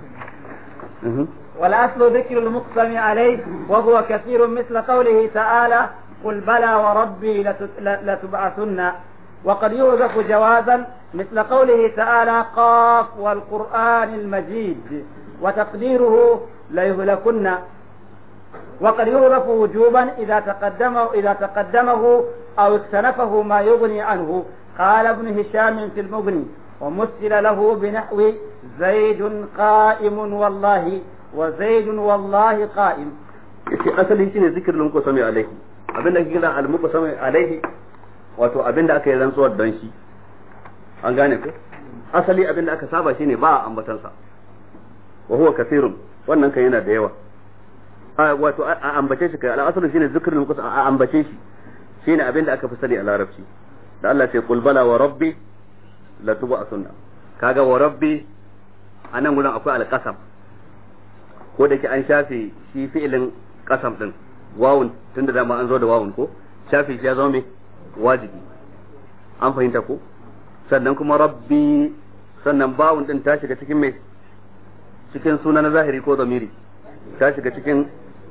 والأصل ذكر المقسم عليه وهو كثير مثل قوله تعالى قل بلى وربي لتبعثن وقد يوظف جوازا مثل قوله تعالى قاف والقرآن المجيد وتقديره ليهلكن وقد يوظف وجوبا إذا تقدمه إذا تقدمه أو اكتنفه ما يغني عنه قال ابن هشام في المغني ومثل له بنحو زيد قائم والله وزيد والله قائم yace asali shine zikirin muqsami alaihi abinda ake kira al muqsami alaihi wato abinda aka yi rantsuwar dan shi an gane ko asali abinda aka saba shine ba a ambatansa wa huwa kathirun wannan kan yana da yawa wato a ambace shi kai al'asalu shine zikrul muqassam a ambace shi shine abin da aka fi sani a larabci da Allah ce qul bala wa rabbi la tuba sunna kaga wa rabbi anan gurin akwai alqasam ko da ke an shafe shi fi'ilin qasam din wawun tunda dama an zo da wawun ko shafe shi ya zama me wajibi an fahimta ko sannan kuma rabbi sannan bawun din ta shiga cikin me cikin suna na zahiri ko zamiri ta shiga cikin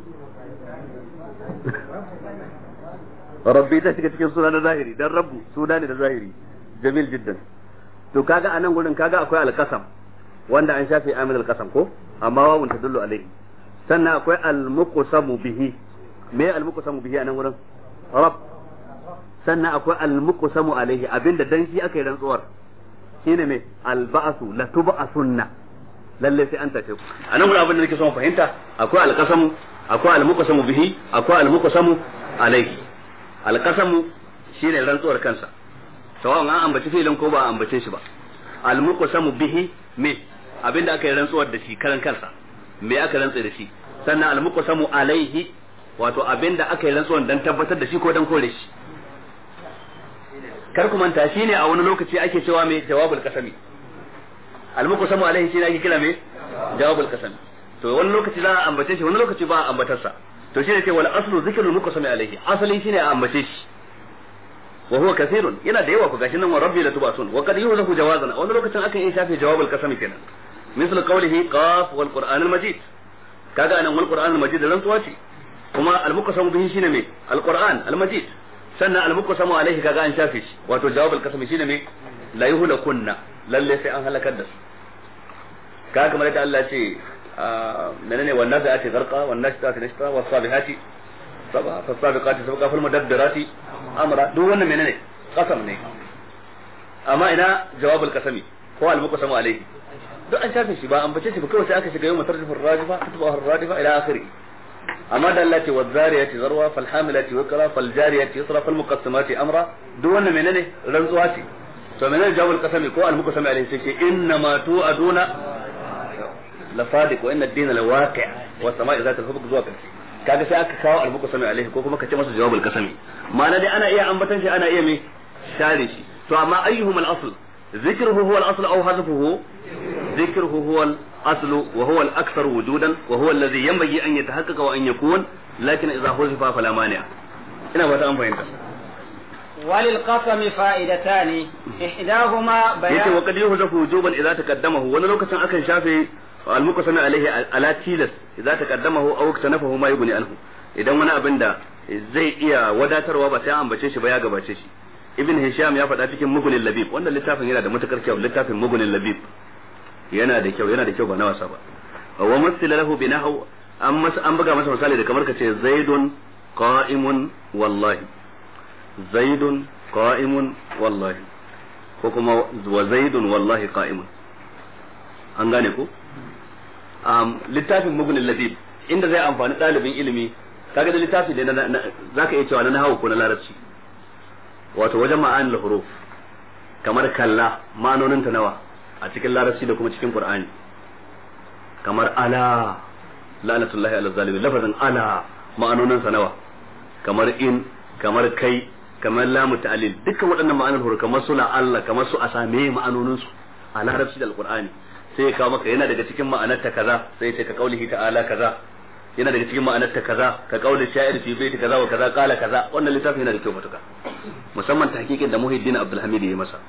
rabbi ta shiga cikin suna na zahiri dan rabbu suna ne da zahiri jamil jiddan to kaga anan gurin kaga akwai alqasam wanda an shafe amil alqasam ko amma wawun tadullu alaihi sannan akwai almuqsamu bihi me almuqsamu bihi anan gurin rabb sannan akwai almuqsamu alaihi abinda dan shi aka yi rantsuwar shine me alba'su la tub'asunna lalle sai an tace ku a nan abin da nake son fahimta akwai alqasamu akwai almuqsamu bihi akwai almuqsamu alayhi alqasamu shine rantsuwar kansa sawan an ambaci filin ko ba a ambace shi ba almuqsamu bihi me abinda aka yi rantsuwar da shi karan kansa me aka rantsa da shi sannan almuqsamu alayhi wato abinda aka yi rantsuwar dan tabbatar da shi ko dan kore shi kar ku manta shine a wani lokaci ake cewa me jawabul qasami almuqsamu alaihi shi ne ake kira me jawabul qasam to wani lokaci za a ambace shi wani lokaci ba a ambatar sa to shine ce wal aslu zikrul muqsami alaihi asali shine a ambace shi wa huwa kathirun yana da yawa ku gashi nan wa rabbi la tubasun wa qad yuzafu jawazan wani lokacin akan yi shafe jawabul qasami kenan misal qawlihi qaf wal qur'an al majid kaga anan wal qur'an al majid rantsuwa ce kuma al muqsamu bihi shine me al qur'an al majid sannan al muqsamu alaihi kaga an shafe shi wato jawabul qasami shine me la yuhlakunna lalle sai an halakar da su ka kamar yadda Allah ce menene wannan da ake zarqa wannan shi ta nishta was sabihati saba fas sabiqati sabqa fal mudabbirati amra duk wannan menene qasam ne amma ina jawabul qasami ko al muqsamu alayhi duk an shafe shi ba an bace shi ba kawai sai aka shiga yau mutarjifur rajifa tutba radifa ila akhiri amma da Allah ce wazariyati zarwa fal hamilati waqra fal jariyati yusra fal muqassimati amra duk wannan menene rantsuwa ce to menene jawabul qasami ko al muqsami alayhi sai ce inna ma tu'aduna la sadiq wa inna ad-dina la waqi' wa sama'i zata al zuwa karshe kaga sai aka kawo al muqsami alayhi ko kuma ka ce masa jawabul qasami ma'ana dai ana iya ambatan shi ana iya me share shi to amma ayyuhum al asl ذكره هو الاصل او حذفه ذكره هو الأصل وهو الأكثر وجودا وهو الذي ينبغي أن يتحقق وأن يكون لكن إذا حذف فلا مانع ina ba ta an fahimta وللقسم فائدتان إحداهما yace بيان wa qad yuhzafu wujuban idza taqaddamahu wani lokacin akan shafe al-muqsam alaihi ala tilas idza taqaddamahu aw iktanafahu ma yughni anhu idan wani abin da zai iya wadatarwa ba sai an ambace shi ba ya gabace shi ibn hisham ya faɗa cikin mughni labib wannan littafin yana da matukar kyau littafin mughni labib yana da kyau yana da kyau ba na wasa ba wa masila lahu binahu an masa an buga masa misali da kamar kace zaidun qa'imun wallahi zaidun qa'imun wallahi ko kuma wa zaidun wallahi qa'imun an gane ko um, littafin mugunin labib inda zai amfani ɗalibin ilimi kaga da littafi da na- na- zaka iya cewa na nahawu ko na larabci wato wajen ma'anil huruf kamar kalla ma'anonin ta nawa a cikin larabci da kuma cikin qur'ani kamar ala la'natullahi ala zalimin lafazin ala ma'anonin sa nawa kamar in kamar kai kamar lamu ta'lil dukkan waɗannan ma'anar huruf kamar suna Allah kamar su a same ma'anonin su a larabci da alqur'ani sai ya kawo maka yana daga cikin ma'anar ta kaza sai ya ce ka kaulihi ta'ala kaza yana daga cikin ma'anar ta kaza ka kauli sha'ir fi baiti kaza wa kaza qala kaza wannan littafin yana da kyau matuka musamman tahqiqin da Muhyiddin Abdul Hamid ya masa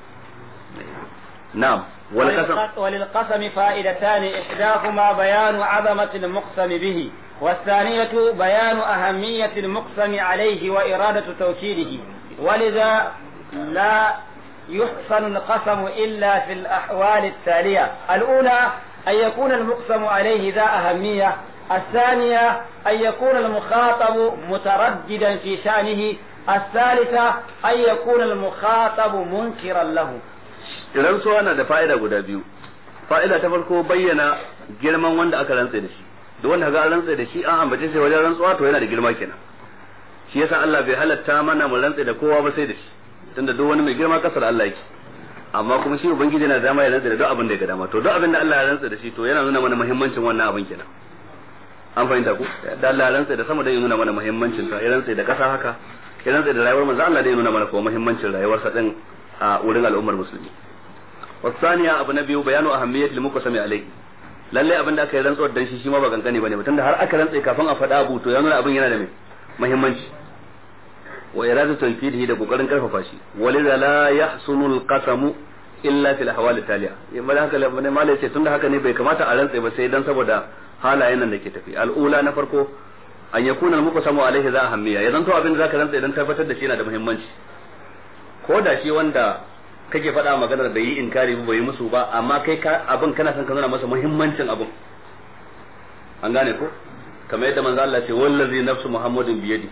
na'am wal qasam وللق- وللقسم فائدتان إحداهما بيان عظمة المقسم به والثانية بيان أهمية المقسم عليه وإرادة توكيده ولذا لا يحسن القسم إلا في الأحوال التالية الأولى أن يكون المقسم عليه ذا أهمية الثانية أن يكون المخاطب مترددا في شأنه الثالثة أن يكون المخاطب منكرا له rantsuwa na da fa'ida guda biyu fa'ida ta farko bayyana girman wanda aka rantse da shi duk wanda ga an rantse da shi an ambace shi wajen rantsuwa to yana da girma kenan shi yasa Allah bai halatta mana mu rantse da kowa ba sai da shi tunda duk wani mai girma kasar Allah yake amma kuma shi ubangiji yana da dama ya rantse da duk abin da ya ga dama to duk abin da Allah ya rantse da shi to yana nuna mana muhimmancin wannan abin kenan an fahimta ku da Allah ya rantse da sama da ya nuna mana muhimmancin sa ya rantse da kasa haka ya rantse da rayuwar manzo Allah da ya nuna mana kuma muhimmancin rayuwarsa din a wurin al'ummar musulmi والثانية abu na biyu bayanu ahammiyatil muqsami alayhi lalle abin da aka yi rantsuwar dan shi shi ma ba kankane bane ba tunda har aka rantsa kafin a faɗa abu to ya nuna abin yana da mai muhimmanci wa iradu tanfidihi da kokarin karfafa shi walidha la yahsunu alqasamu illa fil ahwal taliya yamma haka ne malai ce tunda haka ne bai kamata a rantsa ba sai dan saboda halayen nan da ke tafi al'ula na farko an yakuna almuqsamu alayhi za ahammiya ya zanto abin da zaka rantsa idan tabbatar da shi yana da muhimmanci ko da shi wanda kake faɗa maganar bai yi inkari ba bai yi musu ba amma kai ka abin kana son ka nuna masa muhimmancin abin an gane ko kamar yadda manzo Allah ce wallazi nafsu muhammadin biyadi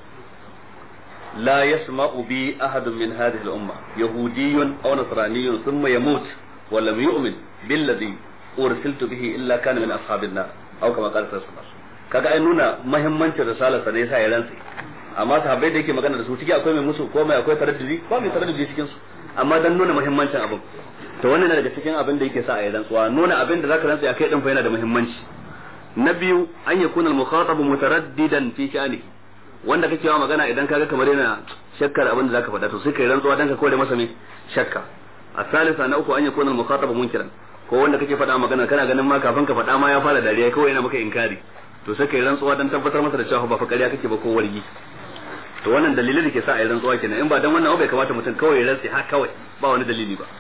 la yasma'u bi ahadun min hadhihi al-umma yahudiyyun aw nasraniyyun thumma yamut wa lam yu'min billadhi ursiltu bihi illa kana min ashabin nar aw kama qala sallallahu kaga ai nuna muhimmancin risalar sa ne yasa ya rantsi amma sahabbai da yake magana da su ciki akwai mai musu ko mai akwai taraddudi ko mai taraddudi cikin su amma dan nuna muhimmancin abin to wannan na daga cikin abin da yake sa a yi rantsuwa nuna abin da zaka rantsa akai din fa yana da muhimmanci na biyu an yakuna al-mukhatab mutaraddidan fi sha'nihi wanda kake yawa magana idan kaga kamar yana shakkar abin da zaka faɗa to sai kai rantsuwa dan ka kore masa me shakka a salisa na uku an yakuna al-mukhatab munkiran ko wanda kake faɗa magana kana ganin ma kafin ka faɗa ma ya fara dariya kawai yana maka inkari to sai kai rantsuwa dan tabbatar masa da cewa ba fa ƙarya kake ba ko wargi to wannan dalilin da ke sa a yi rantsuwa kenan in ba dan wannan bai kamata mutum kawai ya rantsi ha kawai ba wani dalili ba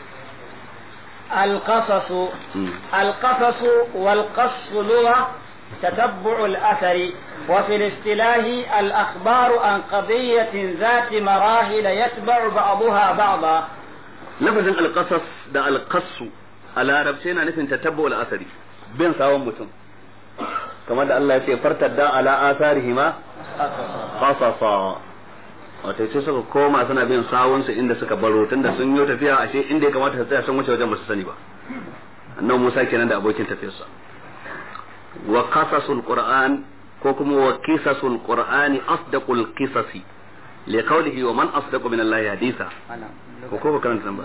القصص القصص والقص لغة تتبع الأثر وفي الاصطلاح الأخبار عن قضية ذات مراحل يتبع بعضها بعضا lafazin alqasas da alqassu a larabci yana nufin tatabbu al-asari bin sawon mutum kamar da Allah ya ce fartadda ala asarihima qasasa wato sai suka koma suna bin sawun su inda suka baro tunda sun yi tafiya ashe inda ya kamata su tsaya sun wuce wajen ba su sani ba annabi Musa kenan da abokin tafiyarsa wa qasasul qur'an ko kuma wa qisasul qur'ani asdaqul qisasi li qawlihi wa man asdaqu min Allah haditha ko ko karanta nan ba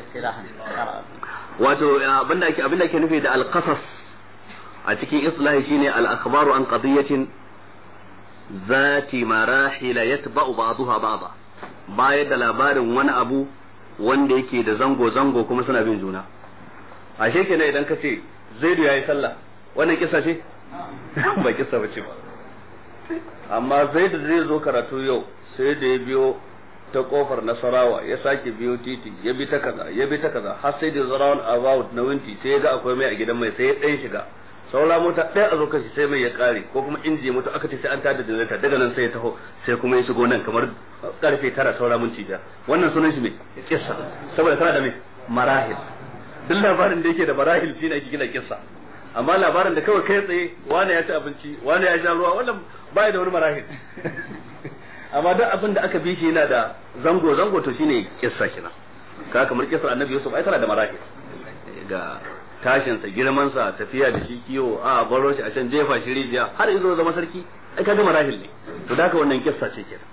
wato abinda ake abinda ake nufi da al-qasas a cikin islahi shine al-akhbaru an qadiyatin zati marahil yatba'u ba'daha ba'da bayar da labarin wani abu wanda yake da zango zango kuma suna bin juna ashe kenan idan ka ce zaidu yayi sallah wannan kissa ce ba kissa ba ce ba amma zaidu zai zo karatu yau sai da ya biyo ta kofar nasarawa ya sake biyo titi ya bi ta kaza ya bi ta kaza har sai da zarawan about na winti sai ya ga akwai mai a gidan mai sai ya ɗan shiga saura mota ɗaya a zo kashi sai mai ya ƙare ko kuma inji ya mutu aka ce sai an tada da daga nan sai ya taho sai kuma ya shigo nan kamar karfe tara saura minti da wannan sunan shi mai kissa saboda tana da mai marahil duk labarin da yake da marahil shine ake gina kissa amma labarin da kawai kai tsaye wani ya ci abinci wani ya sha ruwa wannan baya da wani marahil amma duk abin da aka bi shi yana da zango zango to shine kissa kina ka kamar kissar annabi yusuf ai tana da marahil ga tashinsa girmansa tafiya da shi kiwo a baro shi a can jefa shi rijiya har izo zama sarki ai kaga marahil ne to da wannan kissa ce kenan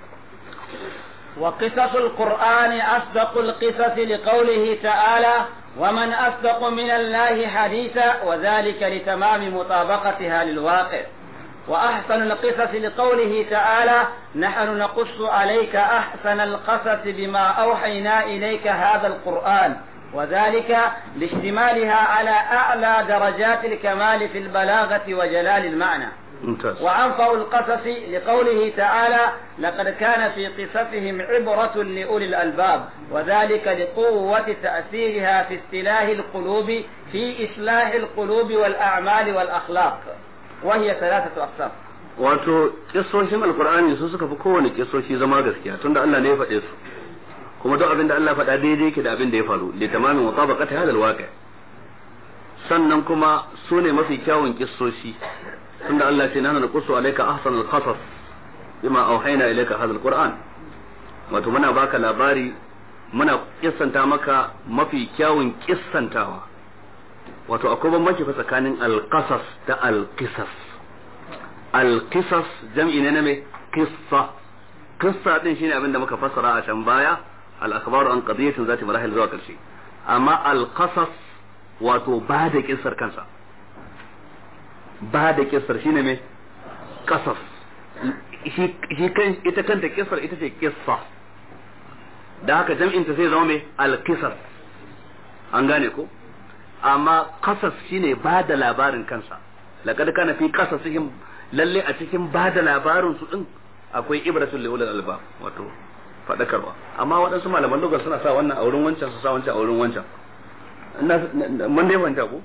وقصص القرآن أصدق القصص لقوله تعالى ومن أصدق من الله حديثا وذلك لتمام مطابقتها للواقع وأحسن القصص لقوله تعالى نحن نقص عليك أحسن القصص بما أوحينا إليك هذا القرآن وذلك لاشتمالها على أعلى درجات الكمال في البلاغة وجلال المعنى ممتاز وأنفع القصص لقوله تعالى لقد كان في قصصهم عبرة لأولي الألباب وذلك لقوة تأثيرها في استلاح القلوب في إصلاح القلوب والأعمال والأخلاق وهي ثلاثة أقسام wato kissoshin alkur'ani su suka fi kowane kissoshi zama gaskiya tunda Allah ne ya faɗe su kuma duk abin da Allah faɗa daidai yake da abin da ya faru li tamamin mutabaqati hadal waqi sannan kuma su ne mafi kyawun kissoshi tunda Allah ce nahnu naqussu alayka ahsanal qasas bima auhayna ilayka hadha alquran wato muna baka labari muna kissanta maka mafi kyawun kissantawa wato akwai bambanci fa tsakanin alqasas da alqisas alqisas jam'i ne na me qissa qissa din shine abin da muka fassara a can baya al akhbaru an qadiyatin zati marahil zuwa karshe amma alqasas wato ba da kissar kansa ba da kissar shine me qasas shi kan ita kanta kissar ita ce kissa da haka jam'in ta sai zama me alqisas an gane ko amma qasas shine ba da labarin kansa laqad kana fi qasasihim lalle a cikin ba da labarin su din akwai ibratul liulul albab wato fadakarwa amma waɗansu malaman lugar suna sa wannan a wurin wancan su sa wancan a wurin wancan mun dai fahimta ko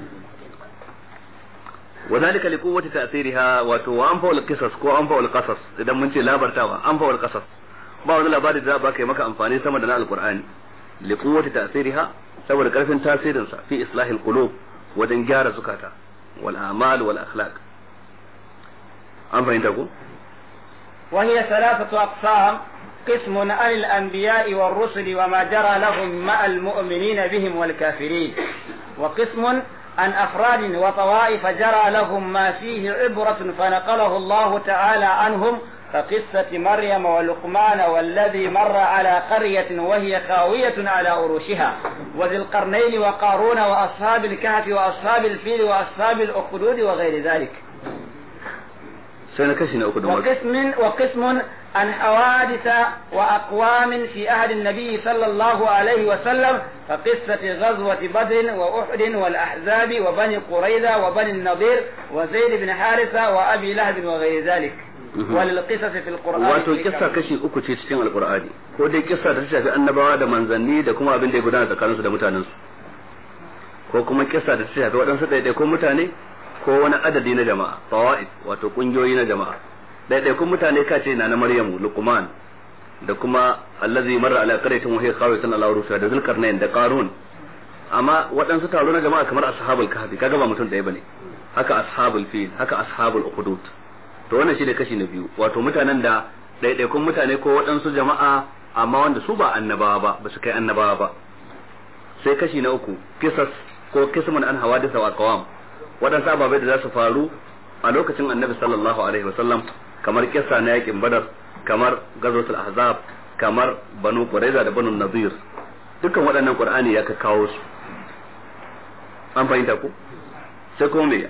وذلك لقوة تأثيرها wato wa anfa qisas ko anfa qasas idan mun ce labartawa anfa qasas ba wani labari da ba kai maka amfani sama da na alqur'ani liquwwati ta'siriha saboda karfin tasirin sa fi islahil qulub wajen gyara zukata wal a'mal wal akhlaq an fahimta ko وهي ثلاثة أقسام قسم عن الأنبياء والرسل وما جرى لهم مع المؤمنين بهم والكافرين وقسم عن أفراد وطوائف جرى لهم ما فيه عبرة فنقله الله تعالى عنهم كقصة مريم ولقمان والذي مر على قرية وهي خاوية على عروشها وذي القرنين وقارون وأصحاب الكهف وأصحاب الفيل وأصحاب الأخدود وغير ذلك وقسم وقسم عن حوادث وأقوام في عهد النبي صلى الله عليه وسلم كقصة غزوة بدر وأحد والأحزاب وبني قريظة وبني النضير وزيد بن حارثة وأبي لهب وغير ذلك وللقصص في القرآن wato kissa kashi uku ce cikin alqur'ani ko dai kissa da ta shafi annabawa da manzanni da kuma abin da ya gudana tsakaninsu da mutanensu ko kuma kissa da ta shafi waɗansu ɗaiɗaikun mutane ko wani adadi na jama'a fawaid wato kungiyoyi na jama'a ɗaiɗaikun mutane ka ce na na maryamu luqman da kuma allazi marra ala qaryatin wa hiya khawiyatun ala urusha da zulkarnain da qarun amma waɗansu taro na jama'a kamar ashabul kahfi kaga ba mutum ɗaya bane haka ashabul fil haka ashabul ukhdud to wannan shine kashi na biyu wato mutanen da ɗaiɗaikun mutane ko waɗansu jama'a amma wanda su ba annabawa ba ba su kai annabawa ba sai kashi na uku kisas ko kismun an hawadisa wa qawam waɗansu ababai da za su faru a lokacin annabi sallallahu alaihi wasallam kamar kissa na yakin badar kamar gazotul ahzab kamar banu quraiza da banu nadir dukkan waɗannan qur'ani ya ka kawo su an fahimta ku sai kuma me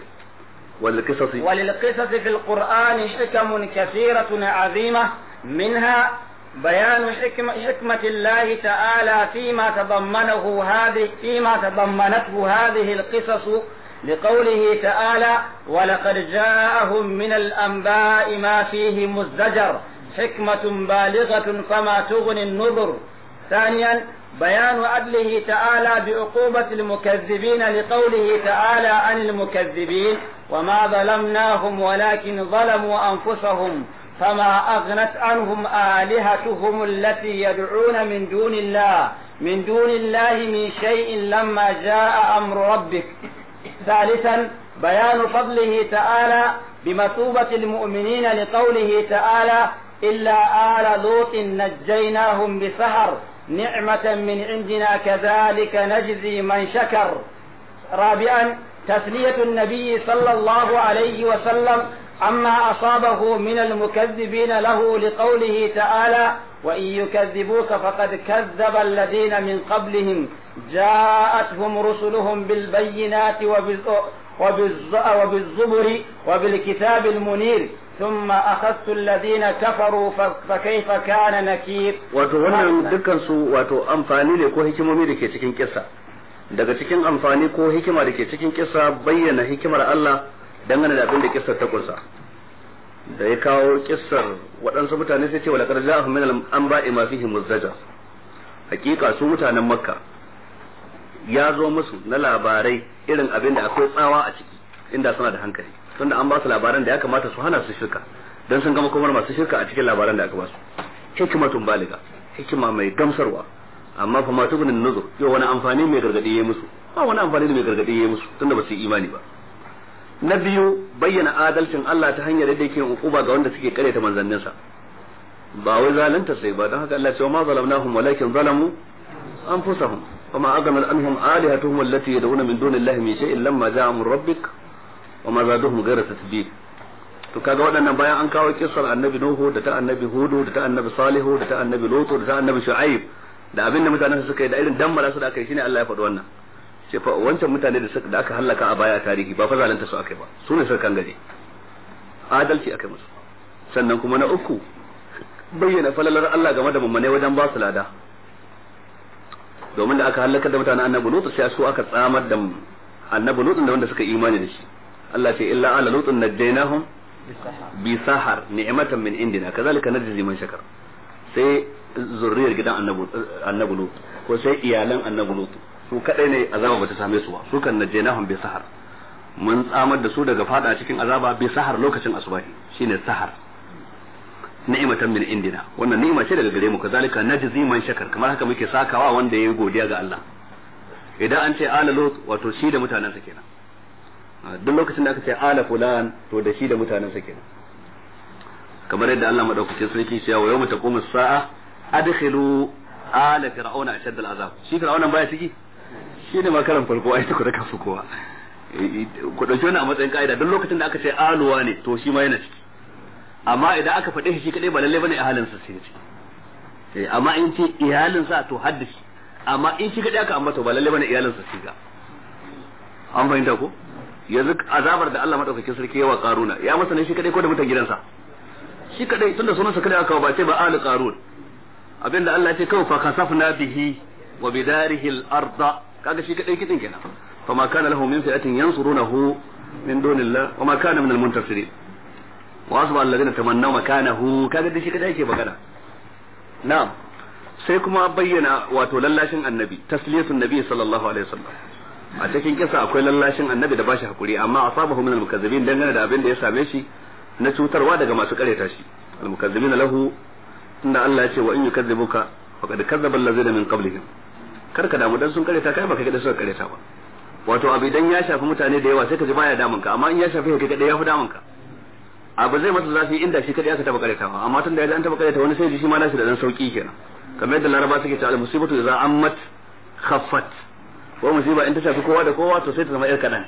وللقصص وللقصص في القرآن حكم كثيرة عظيمة منها بيان حكمة, حكمة الله تعالى فيما تضمنه هذه فيما تضمنته هذه القصص لقوله تعالى ولقد جاءهم من الأنباء ما فيه مزدجر حكمة بالغة فما تغني النذر ثانيا بيان عدله تعالى بعقوبة المكذبين لقوله تعالى عن المكذبين وما ظلمناهم ولكن ظلموا أنفسهم فما أغنت عنهم آلهتهم التي يدعون من دون الله من دون الله من شيء لما جاء أمر ربك ثالثا بيان فضله تعالى بمثوبة المؤمنين لقوله تعالى إلا آل لوط نجيناهم بسهر نعمة من عندنا كذلك نجزي من شكر رابعا تسلية النبي صلى الله عليه وسلم عما أصابه من المكذبين له لقوله تعالى وإن يكذبوك فقد كذب الذين من قبلهم جاءتهم رسلهم بالبينات وبالزبر وبالكتاب المنير ثم أخذت الذين كفروا فكيف كان نكير wato wannan dukkan su wato amfani ne ko hikimomi da ke cikin kissa daga cikin amfani ko hikima da ke cikin kissa bayyana hikimar Allah dangane da abin da kissar ta kunsa da ya kawo kissar waɗansu mutane sai ce wa laqad ja'ahum min al-anba'i ma fihi muzdajar hakika su mutanen makka ya zo musu na labarai irin abin da akwai tsawa a ciki inda suna da hankali tunda an ba su labaran da ya kamata su hana su shirka dan sun gama komar masu shirka a cikin labaran da aka ba su hikmatun baliga hikima mai gamsarwa amma fa ma tubunin nuzur yau wani amfani mai gargadi ya musu ba wani amfani da mai gargadi ya musu tunda ba su yi imani ba na biyu bayyana adalcin Allah ta hanyar yadda yake hukuma ga wanda suke karyata manzanninsa ba wai zalunta sai ba don haka Allah ce ma zalamnahum walakin zalamu anfusahum وما أغنى عنهم آلهتهم التي يدعون من دون الله من شيء لما جاء أمر ربك وما زادوهم غير تتبيب to kaga waɗannan bayan an kawo kissar annabi nuhu da ta annabi hudu da ta annabi salihu da ta annabi lutu da ta annabi shu'aib da abinda mutanen su suka yi da irin dammara su da aka yi shine Allah ya faɗi wannan ce fa wancan mutane da suka da aka halaka a baya a tarihi ba fa zalunta su aka yi ba su ne suka kan gaje adalci aka yi musu sannan kuma na uku bayyana falalar Allah game da mummune wajen ba su lada domin da aka halaka da mutanen annabi lutu sai su aka tsamar da annabi lutu da wanda suka imani da shi Allah ce illa ala lutun najjaynahum bi sahar ni'matan min indina kazalika najzi man shakar sai zurriyar gidan annabi annabi lutu ko sai iyalan annabi lutu su kadai ne azaba bata same su ba su kan najjaynahum bi sahar mun tsamar da su daga fada cikin azaba bi sahar lokacin asubahi shine sahar ni'matan min indina wannan ni'ima ce daga gare mu kazalika najzi man shakar kamar haka muke sakawa wanda yayi godiya ga Allah idan an ce ala lut wato shi da mutanansa kenan duk lokacin da aka ce ala fulan to da shi da mutanansa kenan kamar yadda Allah madaukakin sarki ya wa yawma taqumu sa'a adkhilu ala fir'auna ashad al'azab shi fir'auna baya ciki shi ne makaran farko ai ku da kafu kowa ku dauki wannan a matsayin ka'ida duk lokacin da aka ce aluwa ne to shi ma yana ciki amma idan aka faɗe shi kadai ba lalle bane ihalinsa sai ce amma in ce iyalinsa to haddashi amma in shi kadai aka ambata ba lalle bane iyalinsa sai ga an fahimta ko yanzu azabar da Allah madaukakin sarki yawa karuna ya masa ne shi kadai ko da mutan gidansa shi kadai tunda sunansa kadai aka ba ce ba ahli qarun abinda Allah ya ce kawai fa kasafna bihi wa bidarihi al-arda kaga shi kadai kidin kenan fama kana lahu min fi'atin yansurunahu min dunillah wa ma kana min al-muntasirin wa asba alladhina tamannaw makanahu kaga da shi kada yake magana na'am sai kuma bayyana wato lallashin annabi tasliyatun nabi sallallahu alaihi wasallam a cikin kisa akwai lallashin annabi da bashi hakuri amma asabahu min al-mukazzibin dangane da abin da ya same shi na cutarwa daga masu kareta shi al-mukazzibina lahu inda Allah ya ce wa in yukazzibuka faqad kazzaba allazina min qablihim kar ka damu dan sun kareta kai baka ga suka kareta ba wato abu idan ya shafi mutane da yawa sai ka ji baya damun ka amma in ya shafi kai kadai ya fi damun ka abu zai masa zafi inda shi kadai aka taba karetawa amma tun da ya an taba kareta wani sai ji shi ma nashi da dan sauki kenan kamar yadda laraba suke cewa musibatu idza ammat khaffat ko musiba in ta shafi kowa da kowa to sai ta zama yar kadan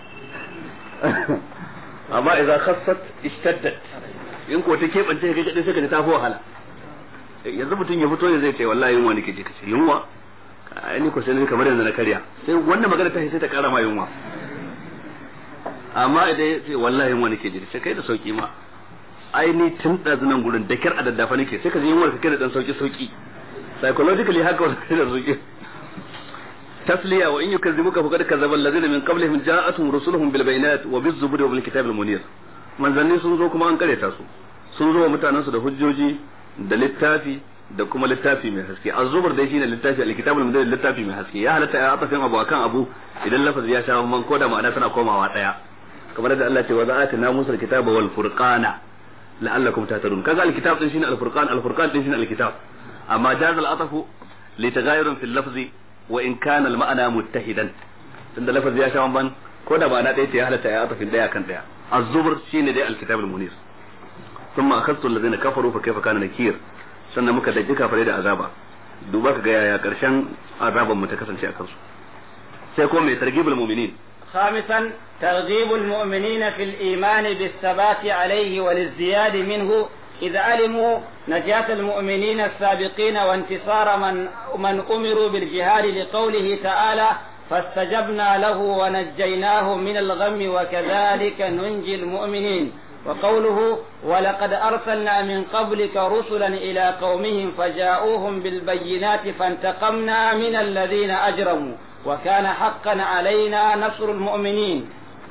amma idza khaffat ishtaddat in ko ta kebance kai kadai sai ka ji ta fi wahala yanzu mutum ya fito ya zai ce wallahi yunwa nake ji kace yunwa ai ni ko sai ni kamar yanzu na karya sai wannan magana ta sai ta kara ma yunwa amma idan ya ce wallahi yunwa nake ji sai kai da sauki ma ai ni tun ɗazu nan gurin da kyar a daddafa nake sai ka ji yunwar ka da dan sauki sauki psychologically haka wani kai da sauki tasliya wa in yukazzibuka faqad kazzaba allazina min qablihim ja'atuhum rusuluhum bil bayinat wa biz zuburi wa bil kitabil munir manzanni sun zo kuma an kareta su sun zo wa mutanensu da hujjoji da littafi da kuma littafi mai haske az-zubur dai shine littafi al-kitabul mudawwir littafi mai haske ya halatta ya atafin abu akan abu idan lafazi ya sha man ko da ma'ana tana komawa daya kamar da Allah ce wa za'atina musa al-kitaba wal furqana la'allakum tahtadun kaga al-kitab din shine al-furqan al-furqan din shine al-kitab amma jaz al-atafu li tagayyurun fil lafzi wa in kana al-ma'na muttahidan tunda lafazi ya sha man ko da ma'ana daya ce ya halatta ya atafin daya kan daya az-zubur shine dai al-kitab al-munir thumma akhadtu alladhina kafaru fa kayfa kana nakir sannan muka daji kafare da azaba duba ka ga yaya karshen azaban mu ta kasance a kansu sai kuma mai targhibul mu'minin خامسا ترغيب المؤمنين في الإيمان بالثبات عليه والازدياد منه إذ علموا نجاة المؤمنين السابقين وانتصار من من أمروا بالجهاد لقوله تعالى فاستجبنا له ونجيناه من الغم وكذلك ننجي المؤمنين وقوله ولقد أرسلنا من قبلك رسلا إلى قومهم فجاءوهم بالبينات فانتقمنا من الذين أجرموا وكان حقا علينا نصر المؤمنين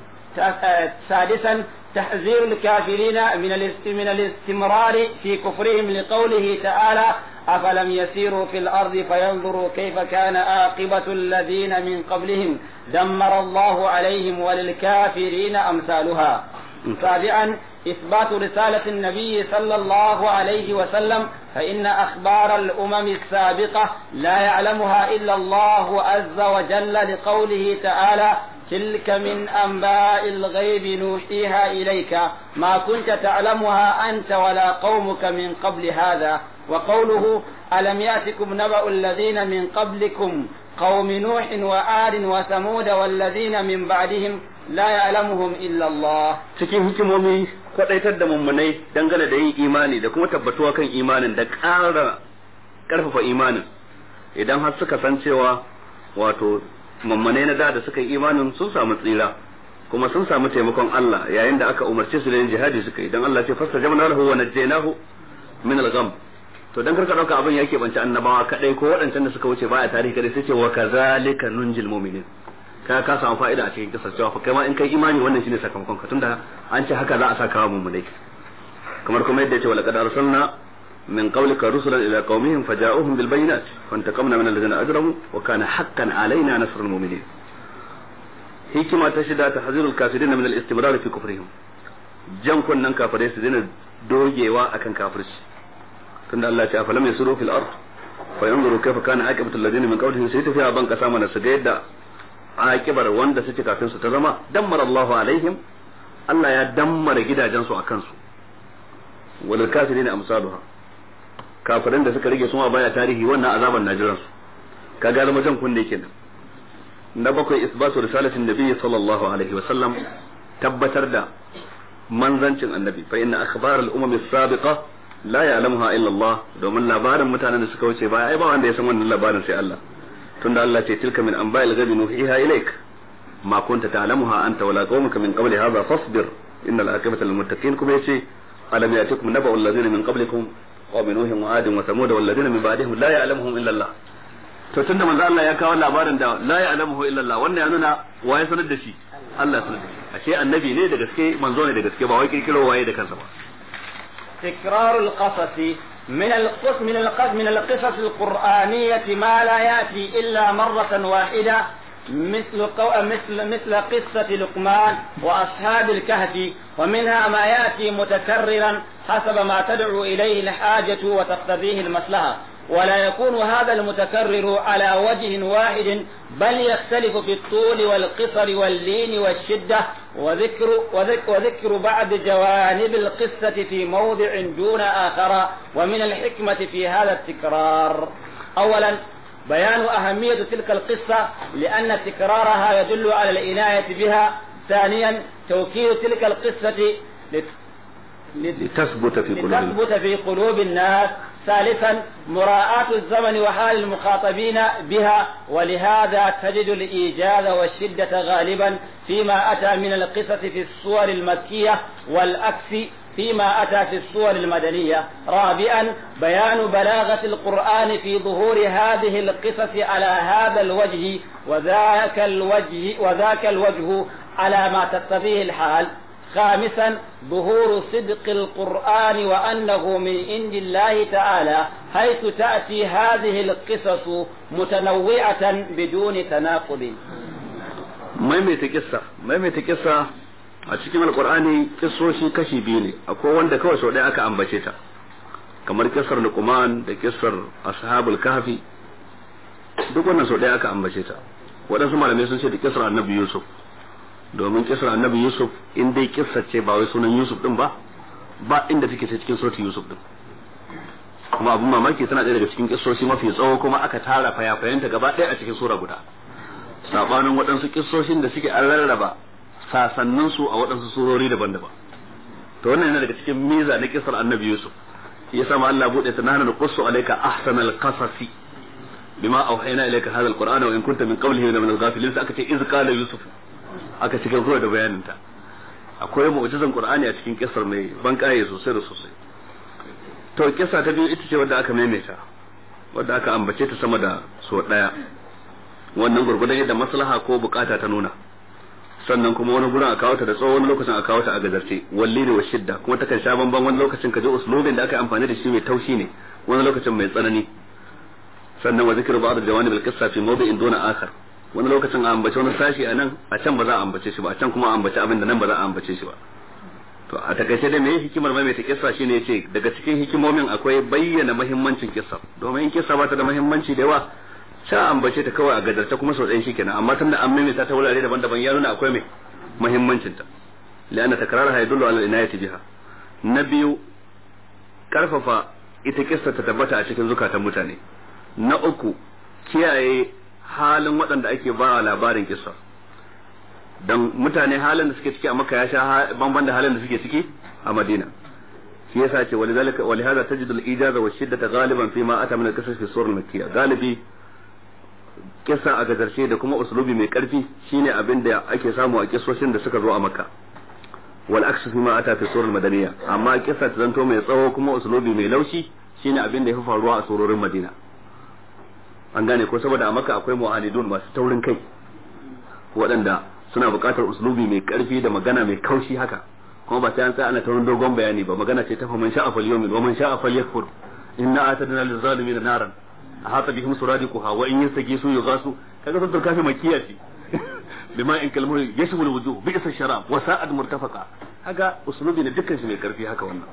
سادسا تحذير الكافرين من من الاستمرار في كفرهم لقوله تعالى أفلم يسيروا في الأرض فينظروا كيف كان عاقبة الذين من قبلهم دمر الله عليهم وللكافرين أمثالها سابعا إثبات رسالة النبي صلى الله عليه وسلم فإن أخبار الأمم السابقة لا يعلمها إلا الله عز وجل لقوله تعالى تلك من أنباء الغيب نوحيها إليك ما كنت تعلمها أنت ولا قومك من قبل هذا وقوله ألم يأتكم نبأ الذين من قبلكم قوم نوح وعاد وثمود والذين من بعدهم لا يعلمهم إلا الله cikin hikimomi kwadaitar da mummunai dangane da yin imani da kuma tabbatuwa kan imanin da ƙara ƙarfafa imanin idan har suka san cewa wato mummunai na da da suka yi imanin sun samu tsira kuma sun samu taimakon Allah yayin da aka umarce su da yin jihadi suka yi dan Allah ce fasta jamana lahu wa najjaynahu min al-gham to dan karka dauka abin yake bance annabawa kadai ko waɗancan da suka wuce baya tarihi kadai sai ce wa kazalika nunjil mu'minin ka ka samu fa'ida a cikin kisar cewa kai ma in kai imani wannan shine sakamakon ka tunda an ce haka za a saka mu mulai kamar kuma yadda ya ce wa laqad arsalna min qawlika rusulan ila qaumihim faja'uhum bil bayinat fantaqamna min alladhina ajramu wa kana haqqan alaina nasrul mu'minin hikima ta shida tahzirul kafirin min al istimrar fi kufrihim jan kunnan kafirai su dina dogewa akan kafirci tunda Allah ya ce afalam yasuru fil ard fa yanzuru kayfa kana aqibatu alladhina min qawlihim sai tafiya ban kasa mana su ga yadda akibar wanda suke kafin su ta zama dammara Allah alaihim Allah ya dammara gidajensu a kansu wal kafirin amsaluha kafirin da suka rige suma baya tarihi wannan azaban najiran su kaga zama jan kunne kenan na bakwai isbatu risalatin nabi sallallahu alaihi wa sallam tabbatar da manzancin annabi fa inna akhbar al umam as-sabiqa la ya'lamuha illa Allah domin labarin mutanen da suka wuce baya ai ba wanda ya san wannan labarin sai Allah tunda Allah ce tilka min anba'il ghaibi nuhiha ilaik ma kunta ta'lamuha anta wala qaumuka min qabli hadha fasbir innal aqibata lil muttaqin kuma yace alam yatikum naba'u alladhina min qablikum qawm nuhin wa adin wa thamud wal ladina min ba'dihim la ya'lamuhum illa Allah to tunda manzo Allah ya kawo labarin da la ya'lamuhu illa Allah wannan ya nuna waye sanar da shi Allah ya sanar da shi ashe annabi ne da gaske manzo ne da gaske ba wai kirkiro waye da kansa ba تكرار القصص من القص من القص من القصص القرآنية ما لا يأتي إلا مرة واحدة مثل قو... مثل مثل قصة لقمان وأصحاب الكهف ومنها ما يأتي متكررا حسب ما تدعو إليه الحاجة وتقتضيه المصلحة ولا يكون هذا المتكرر على وجه واحد بل يختلف في الطول والقصر واللين والشدة وذكر, وذكر, وذكر بعض جوانب القصة في موضع دون آخر ومن الحكمة في هذا التكرار أولا بيان أهمية تلك القصة لأن تكرارها يدل على العناية بها ثانيا توكيد تلك القصة لتثبت في قلوب لتثبت في قلوب الناس ثالثا مراعاة الزمن وحال المخاطبين بها ولهذا تجد الإيجاز والشدة غالبا فيما أتى من القصص في الصور المكية والعكس فيما أتى في السور المدنية رابعا بيان بلاغة القرآن في ظهور هذه القصص على هذا الوجه وذاك الوجه وذاك الوجه على ما تقتضيه الحال خامسا ظهور صدق القرآن وأنه من عند الله تعالى حيث تأتي هذه القصص متنوعة بدون تناقض maimaita kissa maimaita kissa a cikin alkur'ani kissoshi kashi biyu ne akwai wanda kawai sau ɗaya aka ambace ta kamar kissar luqman da kissar ashabul kahfi duk wannan sau ɗaya aka ambace ta waɗansu malamai sun ce da kissar annabi yusuf domin kissar annabi yusuf in dai kissa ce ba wai sunan yusuf din ba ba inda take ce cikin suratul yusuf din kuma abun mamaki tana ɗaya daga cikin kissoshi mafi tsawo kuma aka tara fayafayanta gaba ɗaya a cikin sura guda sabanin waɗansu kissoshin da suke an rarraba sasannin su a waɗansu surori daban-daban to wannan yana daga cikin miza na kissar annabi yusuf ya sama Allah bude ta nana qussu alayka ahsanal qasasi bima awhayna ilayka hadha alqur'ana wa in kunta min qawlihi min al-ghafilin aka ce iz qala yusuf aka cika kawai da bayanin ta akwai mu'jizan qur'ani a cikin kissar mai ban kaye sosai da sosai to kissa ta biyu ita ce wadda aka maimaita wadda aka ambace ta sama da so daya wannan gurgudan yadda maslaha ko bukata ta nuna sannan kuma wani gurin a kawo ta da tsawo wani lokacin a kawo ta a gazarce walli ne wa shidda kuma takan sha bamban wani lokacin ka ji uslubin da aka yi amfani da shi mai taushi ne wani lokacin mai tsanani sannan wa zikru ba'd al-jawanib al-qissa fi mawdi'in duna akhar wani lokacin a ambace wani sashi a nan a can ba za a ambace shi ba a can kuma a ambace abin da nan ba za a ambace shi ba to a takaice da meye hikimar mai ta kissa shine yace daga cikin hikimomin akwai bayyana muhimmancin kissa domin in kissa ba ta da muhimmanci da yawa sha ambace ta kawai a gadarta kuma sau ɗaya shikenan amma tunda an maimaita ta wurare daban-daban ya nuna akwai mai muhimmancin ta la'anna takraraha yadullu ala al-inayati biha na biyu karfafa ita kissa ta tabbata a cikin zukatan mutane na uku kiyaye halin waɗanda ake ba labarin kissa dan mutane halin da suke ciki a makka ya sha bamban da halin da suke ciki a madina shi yasa ce walidhalika walihadha tajidu al-ijaza wa shiddata ghaliban fi ma ata min al-qisas fi surah al-makkiyya galibi kissa a gazarshe da kuma uslubi mai karfi shine abin da ake samu a kissoshin da suka zo a makka wal aksu fi ma ata fi surah al-madaniyya amma kissa ta zanto mai tsawo kuma uslubi mai laushi shine abin da ya fi faruwa a surorin madina an gane ko saboda a makka akwai mu'anidun masu taurin kai waɗanda suna buƙatar uslubi mai ƙarfi da magana mai kaushi haka kuma ba sai an tsaya ana ta wani dogon bayani ba magana ce ta fa man sha'a fal yawmin wa man sha'a fal yakfur inna atadna lil zalimin naran ahata bihim suradiquha wa in yastagisu yughasu kaga sun turka fi makiya ce bima in kalmu yashmul wujuh bi isa sharab wa sa'ad murtafaqa haka uslubi ne dukkan shi mai ƙarfi haka wannan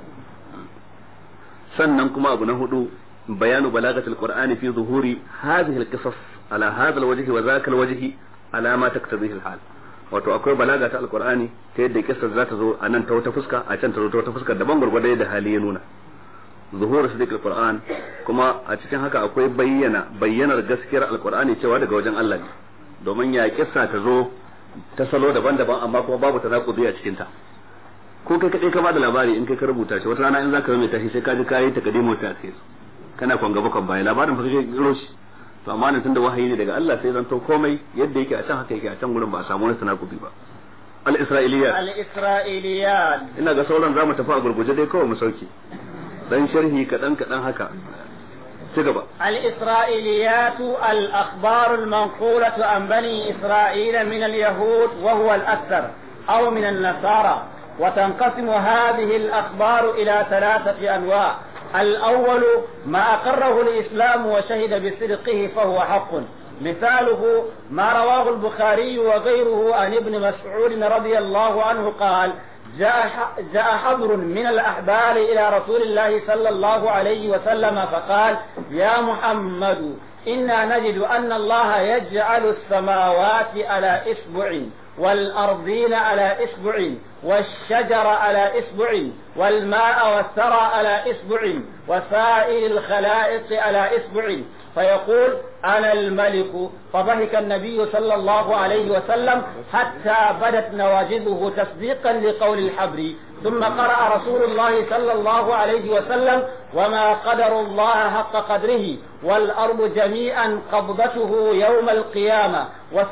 sannan kuma abu na hudu bayanu balagatul qur'ani fi zuhuri hadhihi al-qisas ala hadha al-wajhi wa dhaka al-wajhi ala ma taktabihi al-hal wato akwai balaga ta alqur'ani ta yadda kissar za ta zo a nan ta wata fuska a can ta zo ta wata fuska daban gurgurda da hali ya nuna zuhur sadiq alquran kuma a cikin haka akwai bayyana bayyanar gaskiyar alqur'ani cewa daga wajen Allah ne domin ya kissa ta zo ta salo daban-daban amma kuma babu tanakudi a cikin ta ko kai kadai ka bada labari in kai ka rubuta shi wata rana in zaka rubuta shi sai ka ji kai ta kadimo ta sai kana kon gaba kon baya labarin fa kake roshi to amma nan tunda wahayi ne daga Allah sai zanto komai yadda yake a can haka yake a can gurin ba a samu wani tanakubi ba al-isra'iliyat al-isra'iliyat ina ga sauran zamu tafi a gurguje dai kawai mu sauke dan sharhi kadan kadan haka ci gaba الإسرائيليات الأخبار المنقولة عن بني إسرائيل من اليهود وهو الأكثر أو من النصارى وتنقسم هذه الأخبار إلى ثلاثة أنواع الأول ما أقره الإسلام وشهد بصدقه فهو حق مثاله ما رواه البخاري وغيره عن ابن مسعود رضي الله عنه قال جاء جاء حبر من الأحبار إلى رسول الله صلى الله عليه وسلم فقال يا محمد إنا نجد أن الله يجعل السماوات على إسبع والأرضين على إسبع والشجر على إسبع والماء والثرى على إسبع وسائر الخلائق على إسبع فيقول أنا الملك فضحك النبي صلى الله عليه وسلم حتى بدت نواجذه تصديقا لقول الحبر ثم قرأ رسول الله صلى الله عليه وسلم وما قدر الله حق قدره والأرض جميعا قبضته يوم القيامة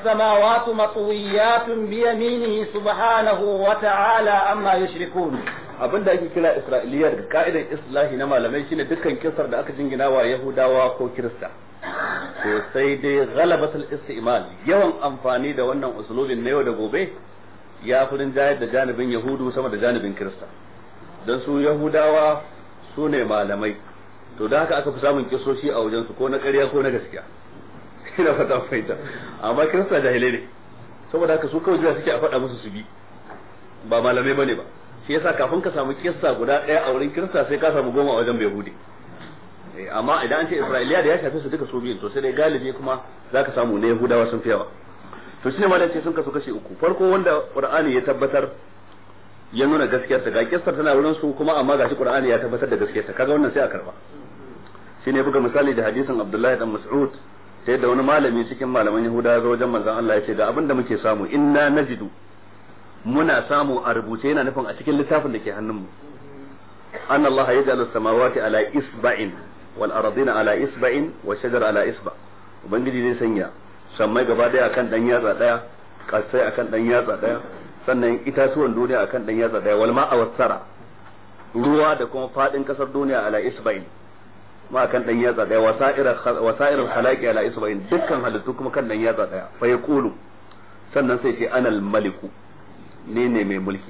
والسماوات مطويات بيمينه سبحانه وتعالى عما يشركون abin da ake kira isra'iliya daga ka'idar islahi na malamai shine dukkan kisar da aka jingina wa yahudawa ko kirista to sai dai ghalabatul istimal yawan amfani da wannan usulubin na yau da gobe ya fi rinjayar da janibin yahudu sama da janibin kirista don su yahudawa su ne malamai to da haka aka fi samun kisoshi a wajensu ko na ƙarya ko na gaskiya ina fata fahimta amma kirista jahilai ne saboda haka su kawai jira suke a faɗa musu su bi ba malamai bane ba shi yasa kafin ka samu kissa guda ɗaya a wurin kirista sai ka samu goma a wajen yahudi amma idan an ce isra'iliya da ya shafe su duka su biyun to sai dai galibi kuma zaka samu na yahudawa sun fi yawa to shine malam ce sun kasu kashi uku farko wanda qur'ani ya tabbatar ya nuna gaskiyar ta ga kissar tana wurin su kuma amma gashi qur'ani ya tabbatar da gaskiyar ta kaga wannan sai a karba shine buga misali da hadisin abdullahi dan mas'ud sai da wani malami cikin malaman yahuda ya zo wajen manzon Allah ya ce ga abin da muke samu inna najidu muna samu a rubuce yana nufin a cikin littafin da ke hannunmu an Allah ya ja'ala samawati ala isba'in wal ardina ala isba'in wa shajar ala isba ubangiji zai sanya sammai gaba daya akan dan yatsa daya kasai akan dan yatsa daya sannan itatuwan duniya akan dan yatsa daya wal ma'a wasara ruwa da kuma fadin kasar duniya ala isba'in ma kan dan yatsa daya wasa'ir khalaqi ala isba'in dukkan halittu kuma kan dan yatsa daya fa yaqulu sannan sai ce anal maliku ne ne mai mulki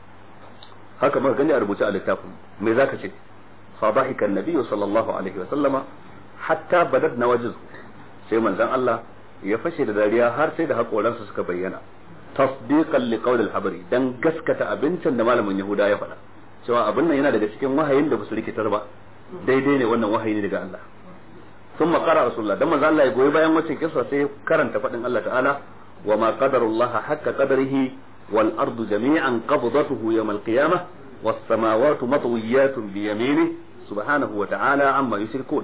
haka muka gani a rubuce a littafin me zaka ce fa dhahika an-nabi sallallahu alaihi wa sallama hatta badat nawajiz sai manzon Allah ya fashe da dariya har sai da hakoransa suka bayyana tasdiqan li qawl al-habari dan gaskata abincin da malamin yahuda ya faɗa cewa abin nan yana daga cikin wahayin da basu rikitar ba daidai ne wannan wahayi ne daga Allah ثم قرأ رسول الله دم الله يقول bayan wacin kisa sai karanta fadin Allah ta'ala wa ma qadarullah hakka qadarihi wal ardu jami'an qabdatuhu yawm al qiyamah was samawati matwiyatun bi yaminihi subhanahu wa ta'ala amma yushrikun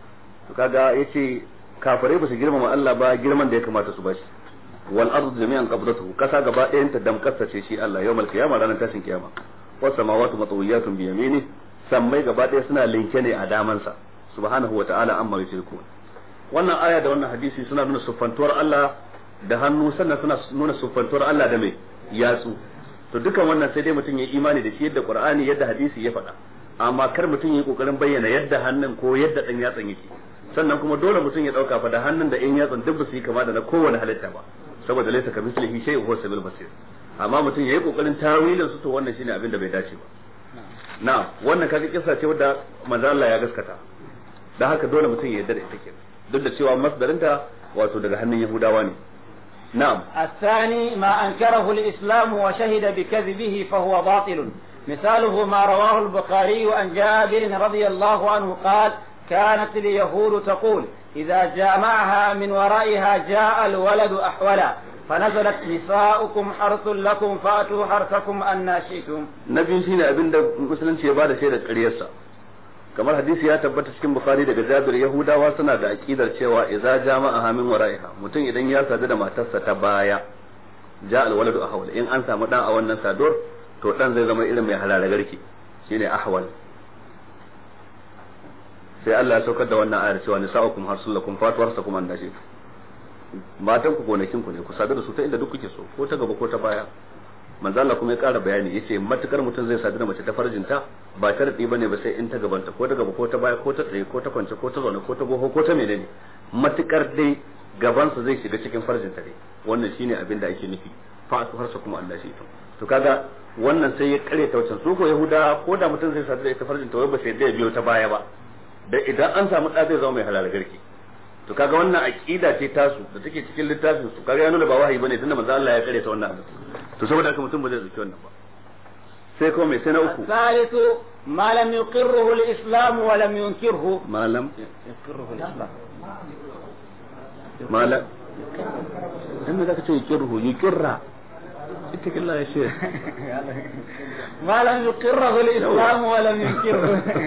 to kaga yace kafirai ba su girmama Allah ba girman da ya kamata su bashi wal ardu jami'an qabdatuhu kasa gaba ɗayan ta damkasta ce shi Allah yawm al qiyamah ranar tashin kiyama was samawati matwiyatun bi yaminihi sammai gaba ɗaya suna linke ne a damansa subhanahu wa ta'ala amma yushrikun wannan aya da wannan hadisi suna nuna siffantuwar Allah da hannu sannan suna nuna siffantuwar Allah da mai yatsu to dukan wannan sai dai mutum ya imani da shi yadda Qur'ani yadda hadisi ya faɗa amma kar mutum ya kokarin bayyana yadda hannun ko yadda dan yatsan yake sannan kuma dole mutum ya dauka fa da hannun da in yatsan duk ba su yi kama da na kowane halitta ba saboda laysa ka mislihi shay'un huwa sabil basir amma mutum yayi kokarin tawilin su to wannan shine abin da bai dace ba na'am wannan kaga kissa ce wadda manzo Allah ya gaskata da haka dole mutum ya yarda da ita ke duk da cewa masdarinta wato daga hannun Yahudawa ne na'am الثاني ما أنكره الإسلام وشهد بكذبه فهو باطل مثاله ما رواه البخاري عن جابر رضي الله عنه قال كانت اليهود تقول إذا جامعها من ورائها جاء الولد أحولا فنزلت نساؤكم حرث لكم فأتوا حرثكم أن شئتم nabi shine abin da musulunci ya bada shaidar ƙaryarsa kamar hadisi ya tabbata cikin bukhari daga jabir yahudawa suna da aqidar cewa idza jama'a min wara'iha mutum idan ya sadu da matarsa ta baya ja al waladu ahwal in an samu dan a wannan saduwar to dan zai zama irin mai halala garki shine ahwal sai Allah ya saukar da wannan ayar cewa nisa'ukum harsulakum fatwarsakum an nashi matan ku gonakin ku ne ku sadu da su ta inda duk kuke so ko ta gaba ko ta baya manzo Allah kuma ya ƙara bayani yace matukar mutum zai sadu da mace ta farjinta ba ta radi bane ba sai in ta gabanta ko ta gaba ko ta baya ko ta tsaye ko ta kwance ko ta zaune ko ta goho ko ta menene matukar dai gabansa zai shiga cikin farjinta ne wannan shine abin da ake nufi fa su harsa kuma Allah shi to kaga wannan sai ya kare ta wancan su ko yahuda ko da mutum zai sadu da ita farjinta wai ba sai da biyo ta baya ba da idan an samu da zai zama mai halal garki to kaga wannan aqida ce tasu da take cikin littafin su kaga ya nuna ba wahayi bane tunda manzo Allah ya kare ta wannan abin to saboda haka mutum ba zai zuci wannan ba sai kuma mai sai na uku الثالث ما لم يقره الإسلام ولم ينكره malam يقره الإسلام malam dan me zaka ce yukirhu yukirra ita killa ya ce ما لم يقره الإسلام ولم ينكره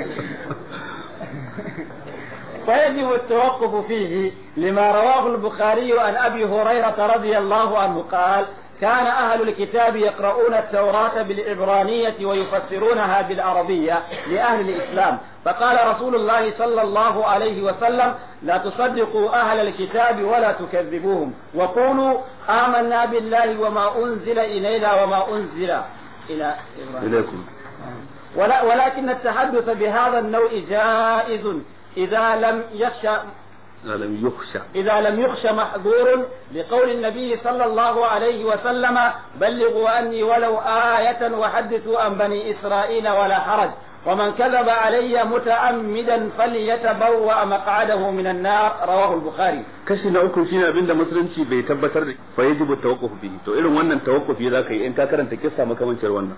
فيجب التوقف فيه لما رواه البخاري عن أبي هريرة رضي الله عنه قال كان أهل الكتاب يقرؤون التوراة بالعبرانية ويفسرونها بالعربية لأهل الإسلام فقال رسول الله صلى الله عليه وسلم لا تصدقوا أهل الكتاب ولا تكذبوهم وقولوا آمنا بالله وما أنزل إلينا وما أنزل إلى إبراهيم ilaikum ولا ولكن التحدث بهذا النوع جائز إذا لم يخشى لم يخشى إذا لم يخش محظور لقول النبي صلى الله عليه وسلم بلغوا أني ولو آية وحدثوا عن بني إسرائيل ولا حرج ومن كذب علي متعمدا فليتبوأ مقعده من النار رواه البخاري kashi na uku shine abin da musulunci bai tabbatar da fa yajibu tawaqquf bihi to irin wannan tawaqqufi zaka yi in ka karanta kissa makamancin wannan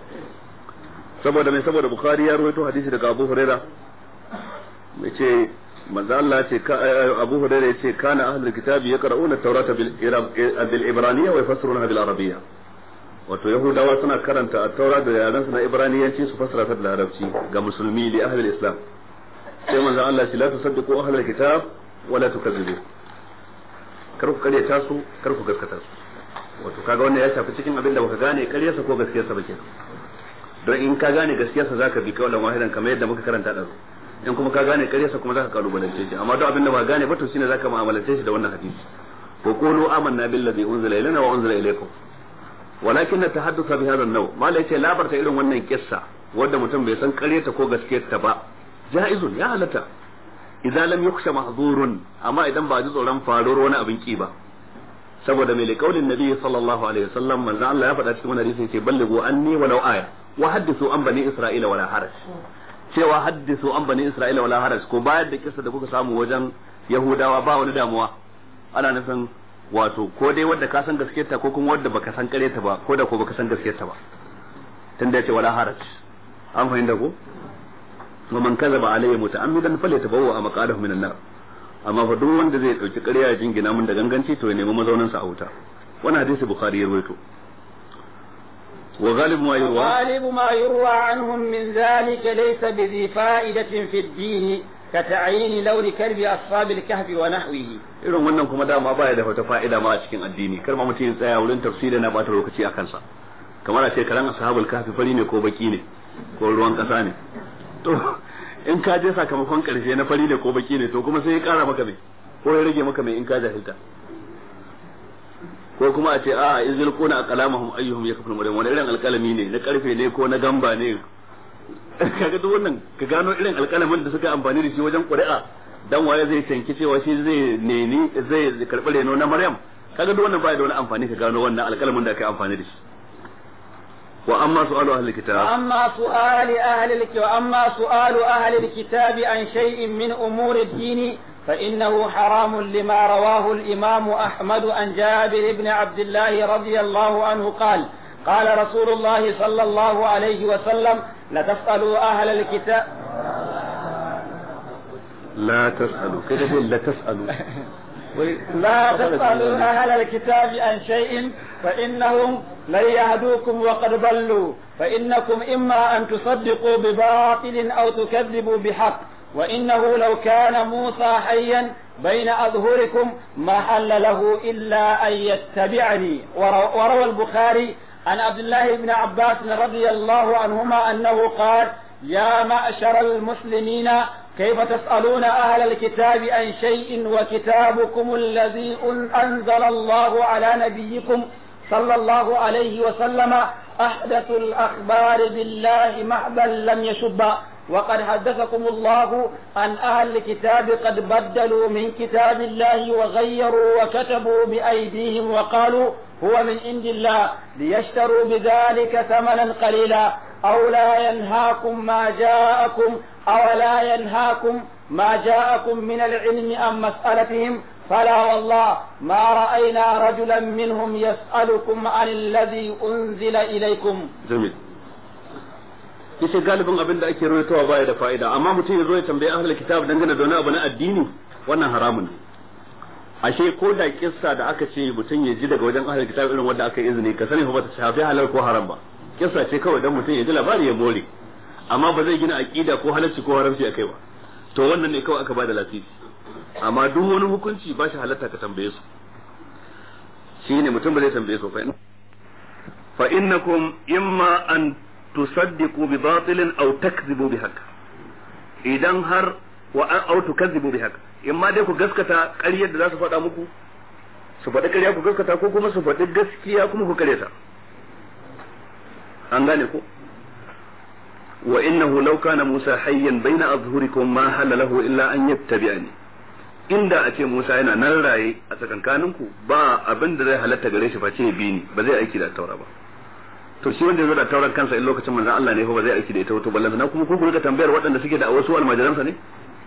saboda mai saboda bukhari ya rawaito hadisi daga abu huraira mai ce manzo Allah ce abu huraira ya ce kana ahlul kitabi yaqra'una at-taurata bil ibraniyya wa yafassiruna bil arabiyya wato yahudawa suna karanta at-taura da yaran su na ibraniyanci su fassara ta da larabci ga musulmi li ahli islam sai manzo Allah ce la tusaddiqu ahlul kitab wa la tukazzibu kar ku kare ta su kar ku gaskata su wato kaga wannan ya shafi cikin abin da baka gane karyarsa ko gaskiyarsa ba kenan don in ka gane gaskiyarsa zaka bi kaulan wahidan kamar yadda muka karanta da in kuma ka gane karyarsa kuma zaka kalubalance shi amma duk abin da ba gane ba to shine zaka mu'amalance shi da wannan hadisi ko qulu amanna billazi unzila ilayna wa unzila ilaykum walakin tahaddatha bi hadha an-naw mala yace labarta irin wannan kissa wanda mutum bai san karyarta ko gaskiyarta ba jaizun ya halatta idan lam yukhsha mahzurun amma idan ba ji tsoron faruwar wani abin ki ba saboda mai liƙaulin nabi sallallahu alaihi wasallam manzo Allah ya faɗa cikin wani hadisi ce ballighu anni walau aya wa hadithu an bani isra'ila wala haraj cewa hadithu an bani isra'ila wala haraj ko bayar da kissa da kuka samu wajen yahudawa ba wani damuwa ana nufin wato ko dai wanda ka san gaskiyarta ko kuma wanda baka san kareta ba ko da ko baka san gaskiyarta ba tunda yace wala haraj an fahimta ko wa man kazaba alayya muta'ammidan falyatabawwa maqadahu minan nar amma fa duk wanda zai dauki ƙarya ya jingina mun da ganganci to ya nemi mazaunin sa a wuta wannan hadisi bukhari ya rawaito wa ghalib ma yurwa غالب ما يروى عنهم من ذلك ليس بذي فائدة في الدين كتعيين لون كلب أصحاب الكهف ونحوه irin wannan kuma dama baya da wata fa'ida ma a cikin addini kar ma mutum ya tsaya wurin tafsiri na bata lokaci a kansa kamar a ce karan ashabul kahfi fari ne ko baki ne ko ruwan kasa ne to in ka je sakamakon karshe na fari ne ko baki ne to kuma sai ya kara maka mai ko ya rage maka mai in ka jahilta ko kuma a ce a izil kuna aqlamahum ayyuhum yakful maryam wani irin alkalami ne na karfe ne ko na gamba ne kaga duk wannan ka gano irin alkalamin da suka amfani da shi wajen ƙuri'a dan waye zai tanki cewa shi zai neni zai karɓi reno na maryam kaga duk wannan baya da wani amfani ka gano wannan alkalamin da aka amfani da shi وأما سؤال أهل الكتاب وأما سؤال أهل الك... وأما سؤال أهل الكتاب عن شيء من أمور الدين فإنه حرام لما رواه الإمام أحمد عن جابر بن عبد الله رضي الله عنه قال قال رسول الله صلى الله عليه وسلم لتسألوا أهل الكتاب لا تسألوا كده لا تسألوا لا تسألوا أهل الكتاب عن شيء فإنهم لن يهدوكم وقد ضلوا فإنكم إما أن تصدقوا بباطل أو تكذبوا بحق وإنه لو كان موسى حيا بين أظهركم ما حل له إلا أن يتبعني وروى البخاري عن عبد الله بن عباس رضي الله عنهما أنه قال يا معشر المسلمين كيف تسألون أهل الكتاب عن شيء وكتابكم الذي أنزل الله على نبيكم صلى الله عليه وسلم أحدث الأخبار بالله محبا لم يشب وقد حدثكم الله عن أهل الكتاب قد بدلوا من كتاب الله وغيروا وكتبوا بأيديهم وقالوا هو من عند الله ليشتروا بذلك ثمنا قليلا أو لا ينهاكم ما جاءكم أو لا ينهاكم ما جاءكم من العلم عن مسألتهم فلا والله ما رأينا رجلا منهم يسألكم عن الذي أنزل إليكم جميل yace galibin abin da ake rawaitowa baya da fa'ida amma mutum ya zo ya tambayi ahlul kitab dangane da wani abu na addini wannan haramun ne ashe ko da kissa da aka ce mutum ya ji daga wajen ahlul kitab irin wanda aka yi izini ka sani ba ta shafi halal ko haram ba kissa ce kawai dan mutum ya ji labari ya more amma ba zai gina aqida ko halalci ko haramci akai ba to wannan ne kawai aka bada lasisi amma duk wani hukunci ba shi halatta ka tambaye su shine mutum ba zai tambaye su fa fa innakum imma an tusaddiqu bi batilin aw takzibu bi haqq idan har wa aw tukazzibu bi haqq imma dai ku gaskata ƙaryar da za su faɗa muku su faɗi ƙarya ku gaskata ko kuma su faɗi gaskiya kuma ku ƙaryata an gane ko wa innahu law kana Musa hayyan baina azhurikum ma halalahu illa an yattabi'ani inda a ce Musa yana nan raye a tsakankaninku ba abin da zai halatta gare shi face bi ni ba zai aiki da taura ba to shi wanda zo da tauran kansa in lokacin manzon Allah ne fa ba zai aiki da ita wato ballan na kuma ku ga tambayar waɗanda suke da wasu almajiransa ne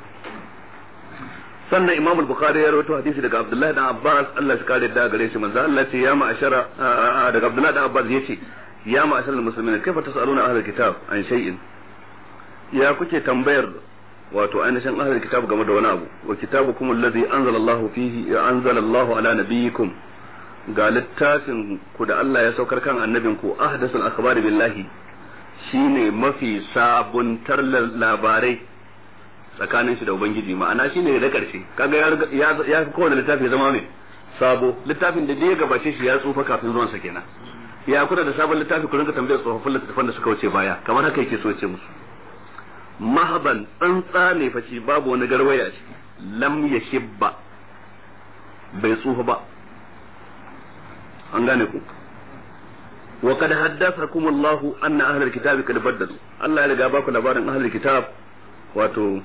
sannan Imam al-Bukhari ya rawaito hadisi daga Abdullah dan Abbas Allah ya kare da gare shi manzon Allah ce ya ma'ashara daga Abdullah dan Abbas yace ya ma'ashara al-muslimin kaifa tasaluna ahlul kitab an shay'in ya kuke tambayar wato ainihin ahlul kitab game da wani abu wa kitabukum alladhi anzala Allah fihi anzala Allah ala nabiyikum ga littafin ku da Allah ya saukar kan annabin ku ahdasul akhbari billahi shine mafi sabuntar labarai tsakanin shi da ubangiji ma'ana shine da karshe kaga ya ya fi kowane littafi ya zama mai sabo littafin da ya gabace shi ya tsufa kafin zuwan sa kenan ya kuna da sabon littafi ku rinka tambayar tsofaffin littattafan da suka wuce baya kamar haka yake so ya ce musu mahaban tsantsa ne faci babu wani garwaya ce lam ya shibba bai tsufa ba an gane ku wa kad haddathakum Allah anna ahlul kitabi kad baddalu Allah ya riga baku labarin ahlul kitab wato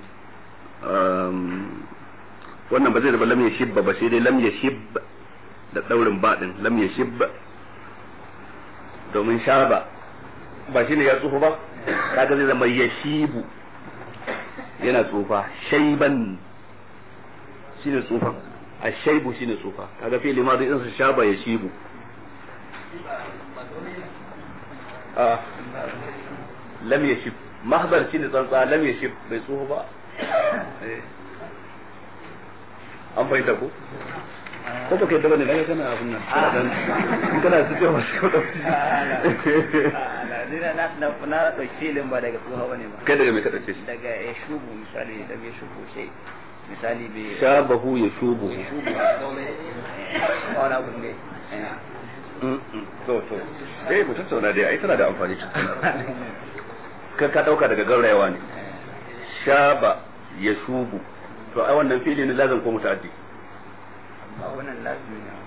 wannan ba zai zama lam ya shibba ba sai dai lam ya shibba da daurin baɗin lam ya shibba domin shaba ba shine ya tsufa ba kaga zai zama ya shibu yana tsufa shaiban shine tsufa a shaibu shine tsufa kaga fi limadu in sa shaba ya shibu a lam ya shib mahbar shine tsantsa lam ya shib bai tsufa ba an fahimta ko ko ba kai da bane daga kana abun nan kana dan kana su ce wasu ko ni na na na na dauki filin ba daga tsoha bane ba kai daga me ka dauke shi daga ya shubu misali daga ya shubu sai misali bai shabahu ya shubu shubu wani abu ne to to eh mu tattauna dai ai tana da amfani ka ka dauka daga gaurayawa ne shaba ya shubu to ai wannan fili ne lazan ko mutaddi ba wannan lazimi ne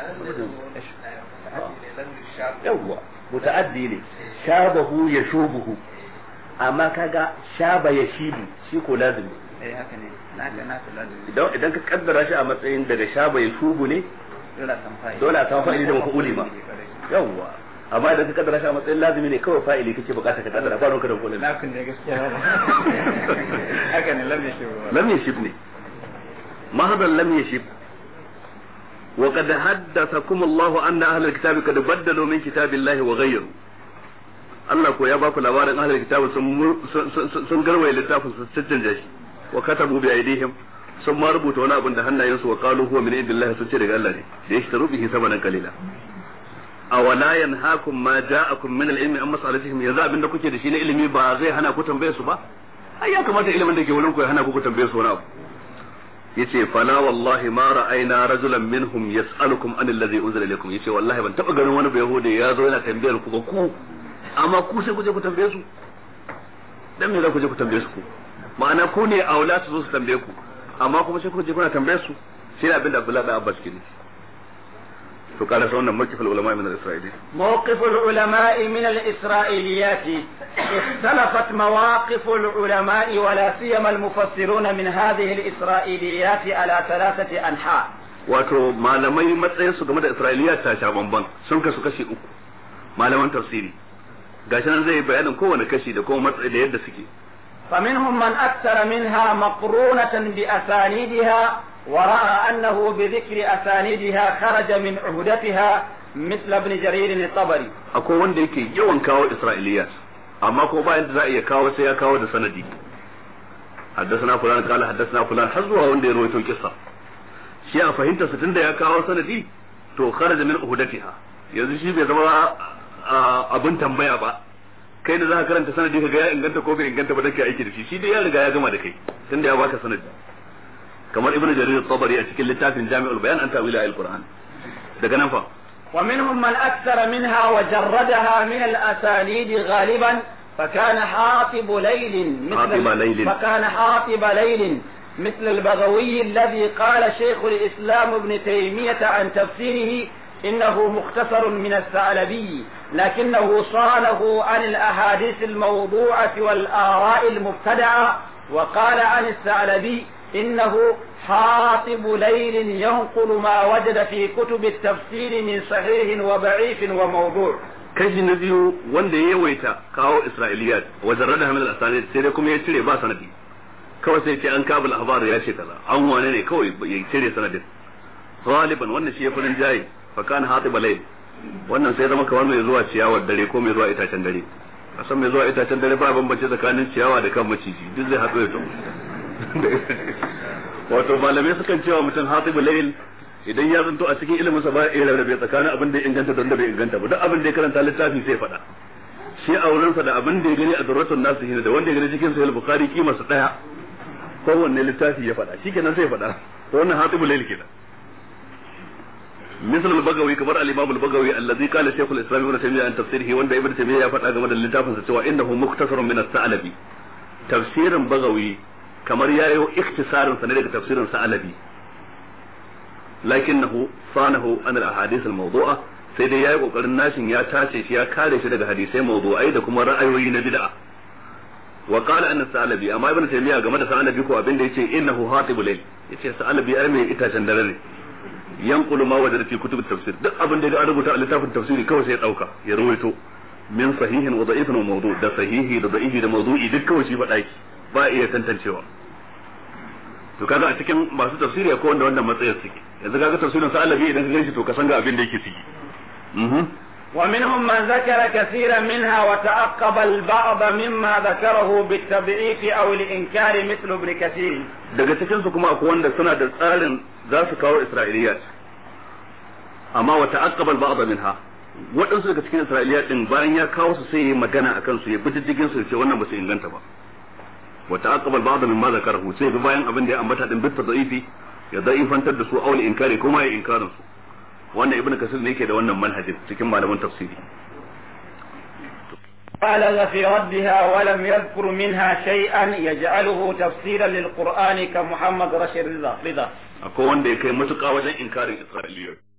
yawwa muta'addi ne shabahu ya shubuhu amma kaga shaba ya shibu shi ko lazimi eh haka ne na ga na lazimi idan idan ka kaddara shi a matsayin daga shaba ya shubu ne dole a san fa'ili dole a samu fa'ili da mafa'uli ma yawwa amma idan ka kaddara shi a matsayin lazimi ne kawai fa'ili kake bukata ka kaddara ba ka da kullum na kun ne gaskiya ba haka ne lam yashib lam yashib ne mahadan lam yashib وقد حدثكم الله أن أهل الكتاب قد بدلوا من كتاب الله وغيروا Allah ko ya baku labarin ahlul kitab sun sun garwaye littafin su cancanta shi wa katabu bi aidihim sun ma rubuta wani abin da hannayensu wa qalu huwa min indillah sun ce daga Allah ne da yashtaru bihi samanan qalila awala yanhaakum ma ja'akum min al-ilmi amma salatihim yanzu abin da kuke da shi na ilimi ba zai hana ku tambaye su ba ai ya kamata ilimin da ke wurin ku ya hana ku ku tambaye su wani abu yace fala wallahi ma ra'ayna rajulan minhum yas'alukum an alladhi unzila ilaykum yace wallahi ban taba ganin wani bayahudi ya zo yana tambayar ku ba ku amma ku sai ku je ku tambaye su dan me za ku je ku tambaye su ku ma'ana ku ne aula su zo su tambaye ku amma kuma sai ku je kuna tambaye su sai abin da Abdullahi da Abbas ke nufi to kada sa wannan mawqif ulama min al-isra'ili موقف العلماء من الإسرائيليات اختلفت مواقف العلماء ولا سيما المفسرون من هذه الإسرائيليات على ثلاثة أنحاء wato malamai matsayin su game da isra'iliya ta sha bamban sun kasu kashi uku malaman tafsiri gashi nan zai bayanin kowane kashi da kuma matsayi da yadda suke فمنهم من أكثر منها مقرونة بأسانيدها ورأى أنه بذكر أسانيدها خرج من عهدتها مثل ابن جرير الطبري akwai wanda yake yawan kawo isra'iliyat amma ko ba yadda za a iya kawo sai ya kawo da sanadi حدثنا فلان قال حدثنا فلان har zuwa wanda ya rawaito kissa shi a fahimta su tunda ya kawo sanadi to kharaja min uhdatiha yanzu shi bai zama abin tambaya ba kai da za ka karanta sanadi ka ga ya inganta ko bai inganta ba da kai aiki da shi shi dai ya riga ya gama da kai tunda ya baka sanadi kamar ibnu jarir at-tabari a cikin littafin jami'ul bayan an ta'wila al-qur'an daga nan fa ومنهم من أكثر منها وجردها من الأسانيد غالبا فكان حاطب ليل مثل حاطب ليل. فكان حاطب ليل مثل البغوي الذي قال شيخ الإسلام ابن تيمية عن تفسيره إنه مختصر من الثعلبي لكنه صانه عن الأحاديث الموضوعة والآراء المبتدعة وقال عن الثعلبي إنه حاطب ليل ينقل ما وجد في كتب التفسير من صحيح وضعيف وموضوع kashi na biyu wanda ya yawaita kawo isra'iliyat wajen rada hamil asani sai dai kuma ya cire ba sanadi kawai sai ce an kabul ahbar ya ce kaza an wane ne kawai ya cire sanadin galiban wannan shi ya furin jayi fa kana hatib layl wannan sai zama kamar mai zuwa ciyawar dare ko mai zuwa itacen dare a san mai zuwa itacen dare ba bambance tsakanin ciyawa da kan maciji duk zai haɗu ya to wato malamai sukan cewa mutum hatib layl idan ya zanto a cikin ilimin sa ba ya rarrabe tsakanin abin da ya inganta da wanda bai inganta ba duk abin da ya karanta littafi sai faɗa shi a wurinsa da abin da ya gani a durratun nasu da wanda ya gani cikin sahih bukhari kima su daya kowanne littafi ya faɗa shikenan sai faɗa to wannan hatibul layl kenan مثل البغوي كبر الامام البغوي الذي قال شيخ الاسلام ابن تيميه عن تفسيره وان ابن تيميه ya faɗa game da littafin sa cewa innahu mukhtasarun min as-sa'labi tafsirin bagawi kamar yayo ikhtisarin sa ne daga tafsirin sa'labi lakinnahu sanahu an al-ahadith al-mawdu'a sai dai yayi kokarin nashin ya tace shi ya kare shi daga hadisai mawdu'ai da kuma ra'ayoyi na bid'a wa qala anna sa'labi amma ibn taymiya game da sa'labi ko abin da yace innahu hatibul layl yace sa'labi ai mai itacen dare ne yanqulu ma wajada fi kutub tafsir duk abin da ya rubuta a littafin tafsiri kawai sai ya dauka ya rawaito min sahihin wa da'ifin wa mawdu' da sahihi da da'ifi da mawdu'i duk kawai shi faɗa ki ba iya tantancewa to kaga a cikin masu tafsiri akwai wanda wannan matsayin suke yanzu kaga tafsirin sa alabi idan ka ganshi to ka san ga abin da yake ciki ومنهم من ذكر كثيرا منها وتعقب البعض مما ذكره بالتضعيف او الانكار مثل ابن كثير daga cikin su kuma akwai wanda suna da tsarin za su kawo isra'iliyat amma wa ta'aqqaba al-ba'd minha waɗansu daga cikin isra'iliyat din bayan ya kawo su sai ya magana akan su ya bi diddigin su ce wannan ba su inganta ba wa ta'aqqaba al-ba'd mimma zakarahu sai bi bayan abin da ya ambata din bit tad'ifi ya da'ifantar da su aul inkari kuma ya inkarin su wannan ibnu kasir ne yake da wannan manhajin cikin malaman tafsiri بالغ في ردها ولم يذكر منها شيئا يجعله تفسيرا للقرآن كمحمد رشيد رضا akwai wanda ya kai matuƙa wajen inkarin isra'iliyar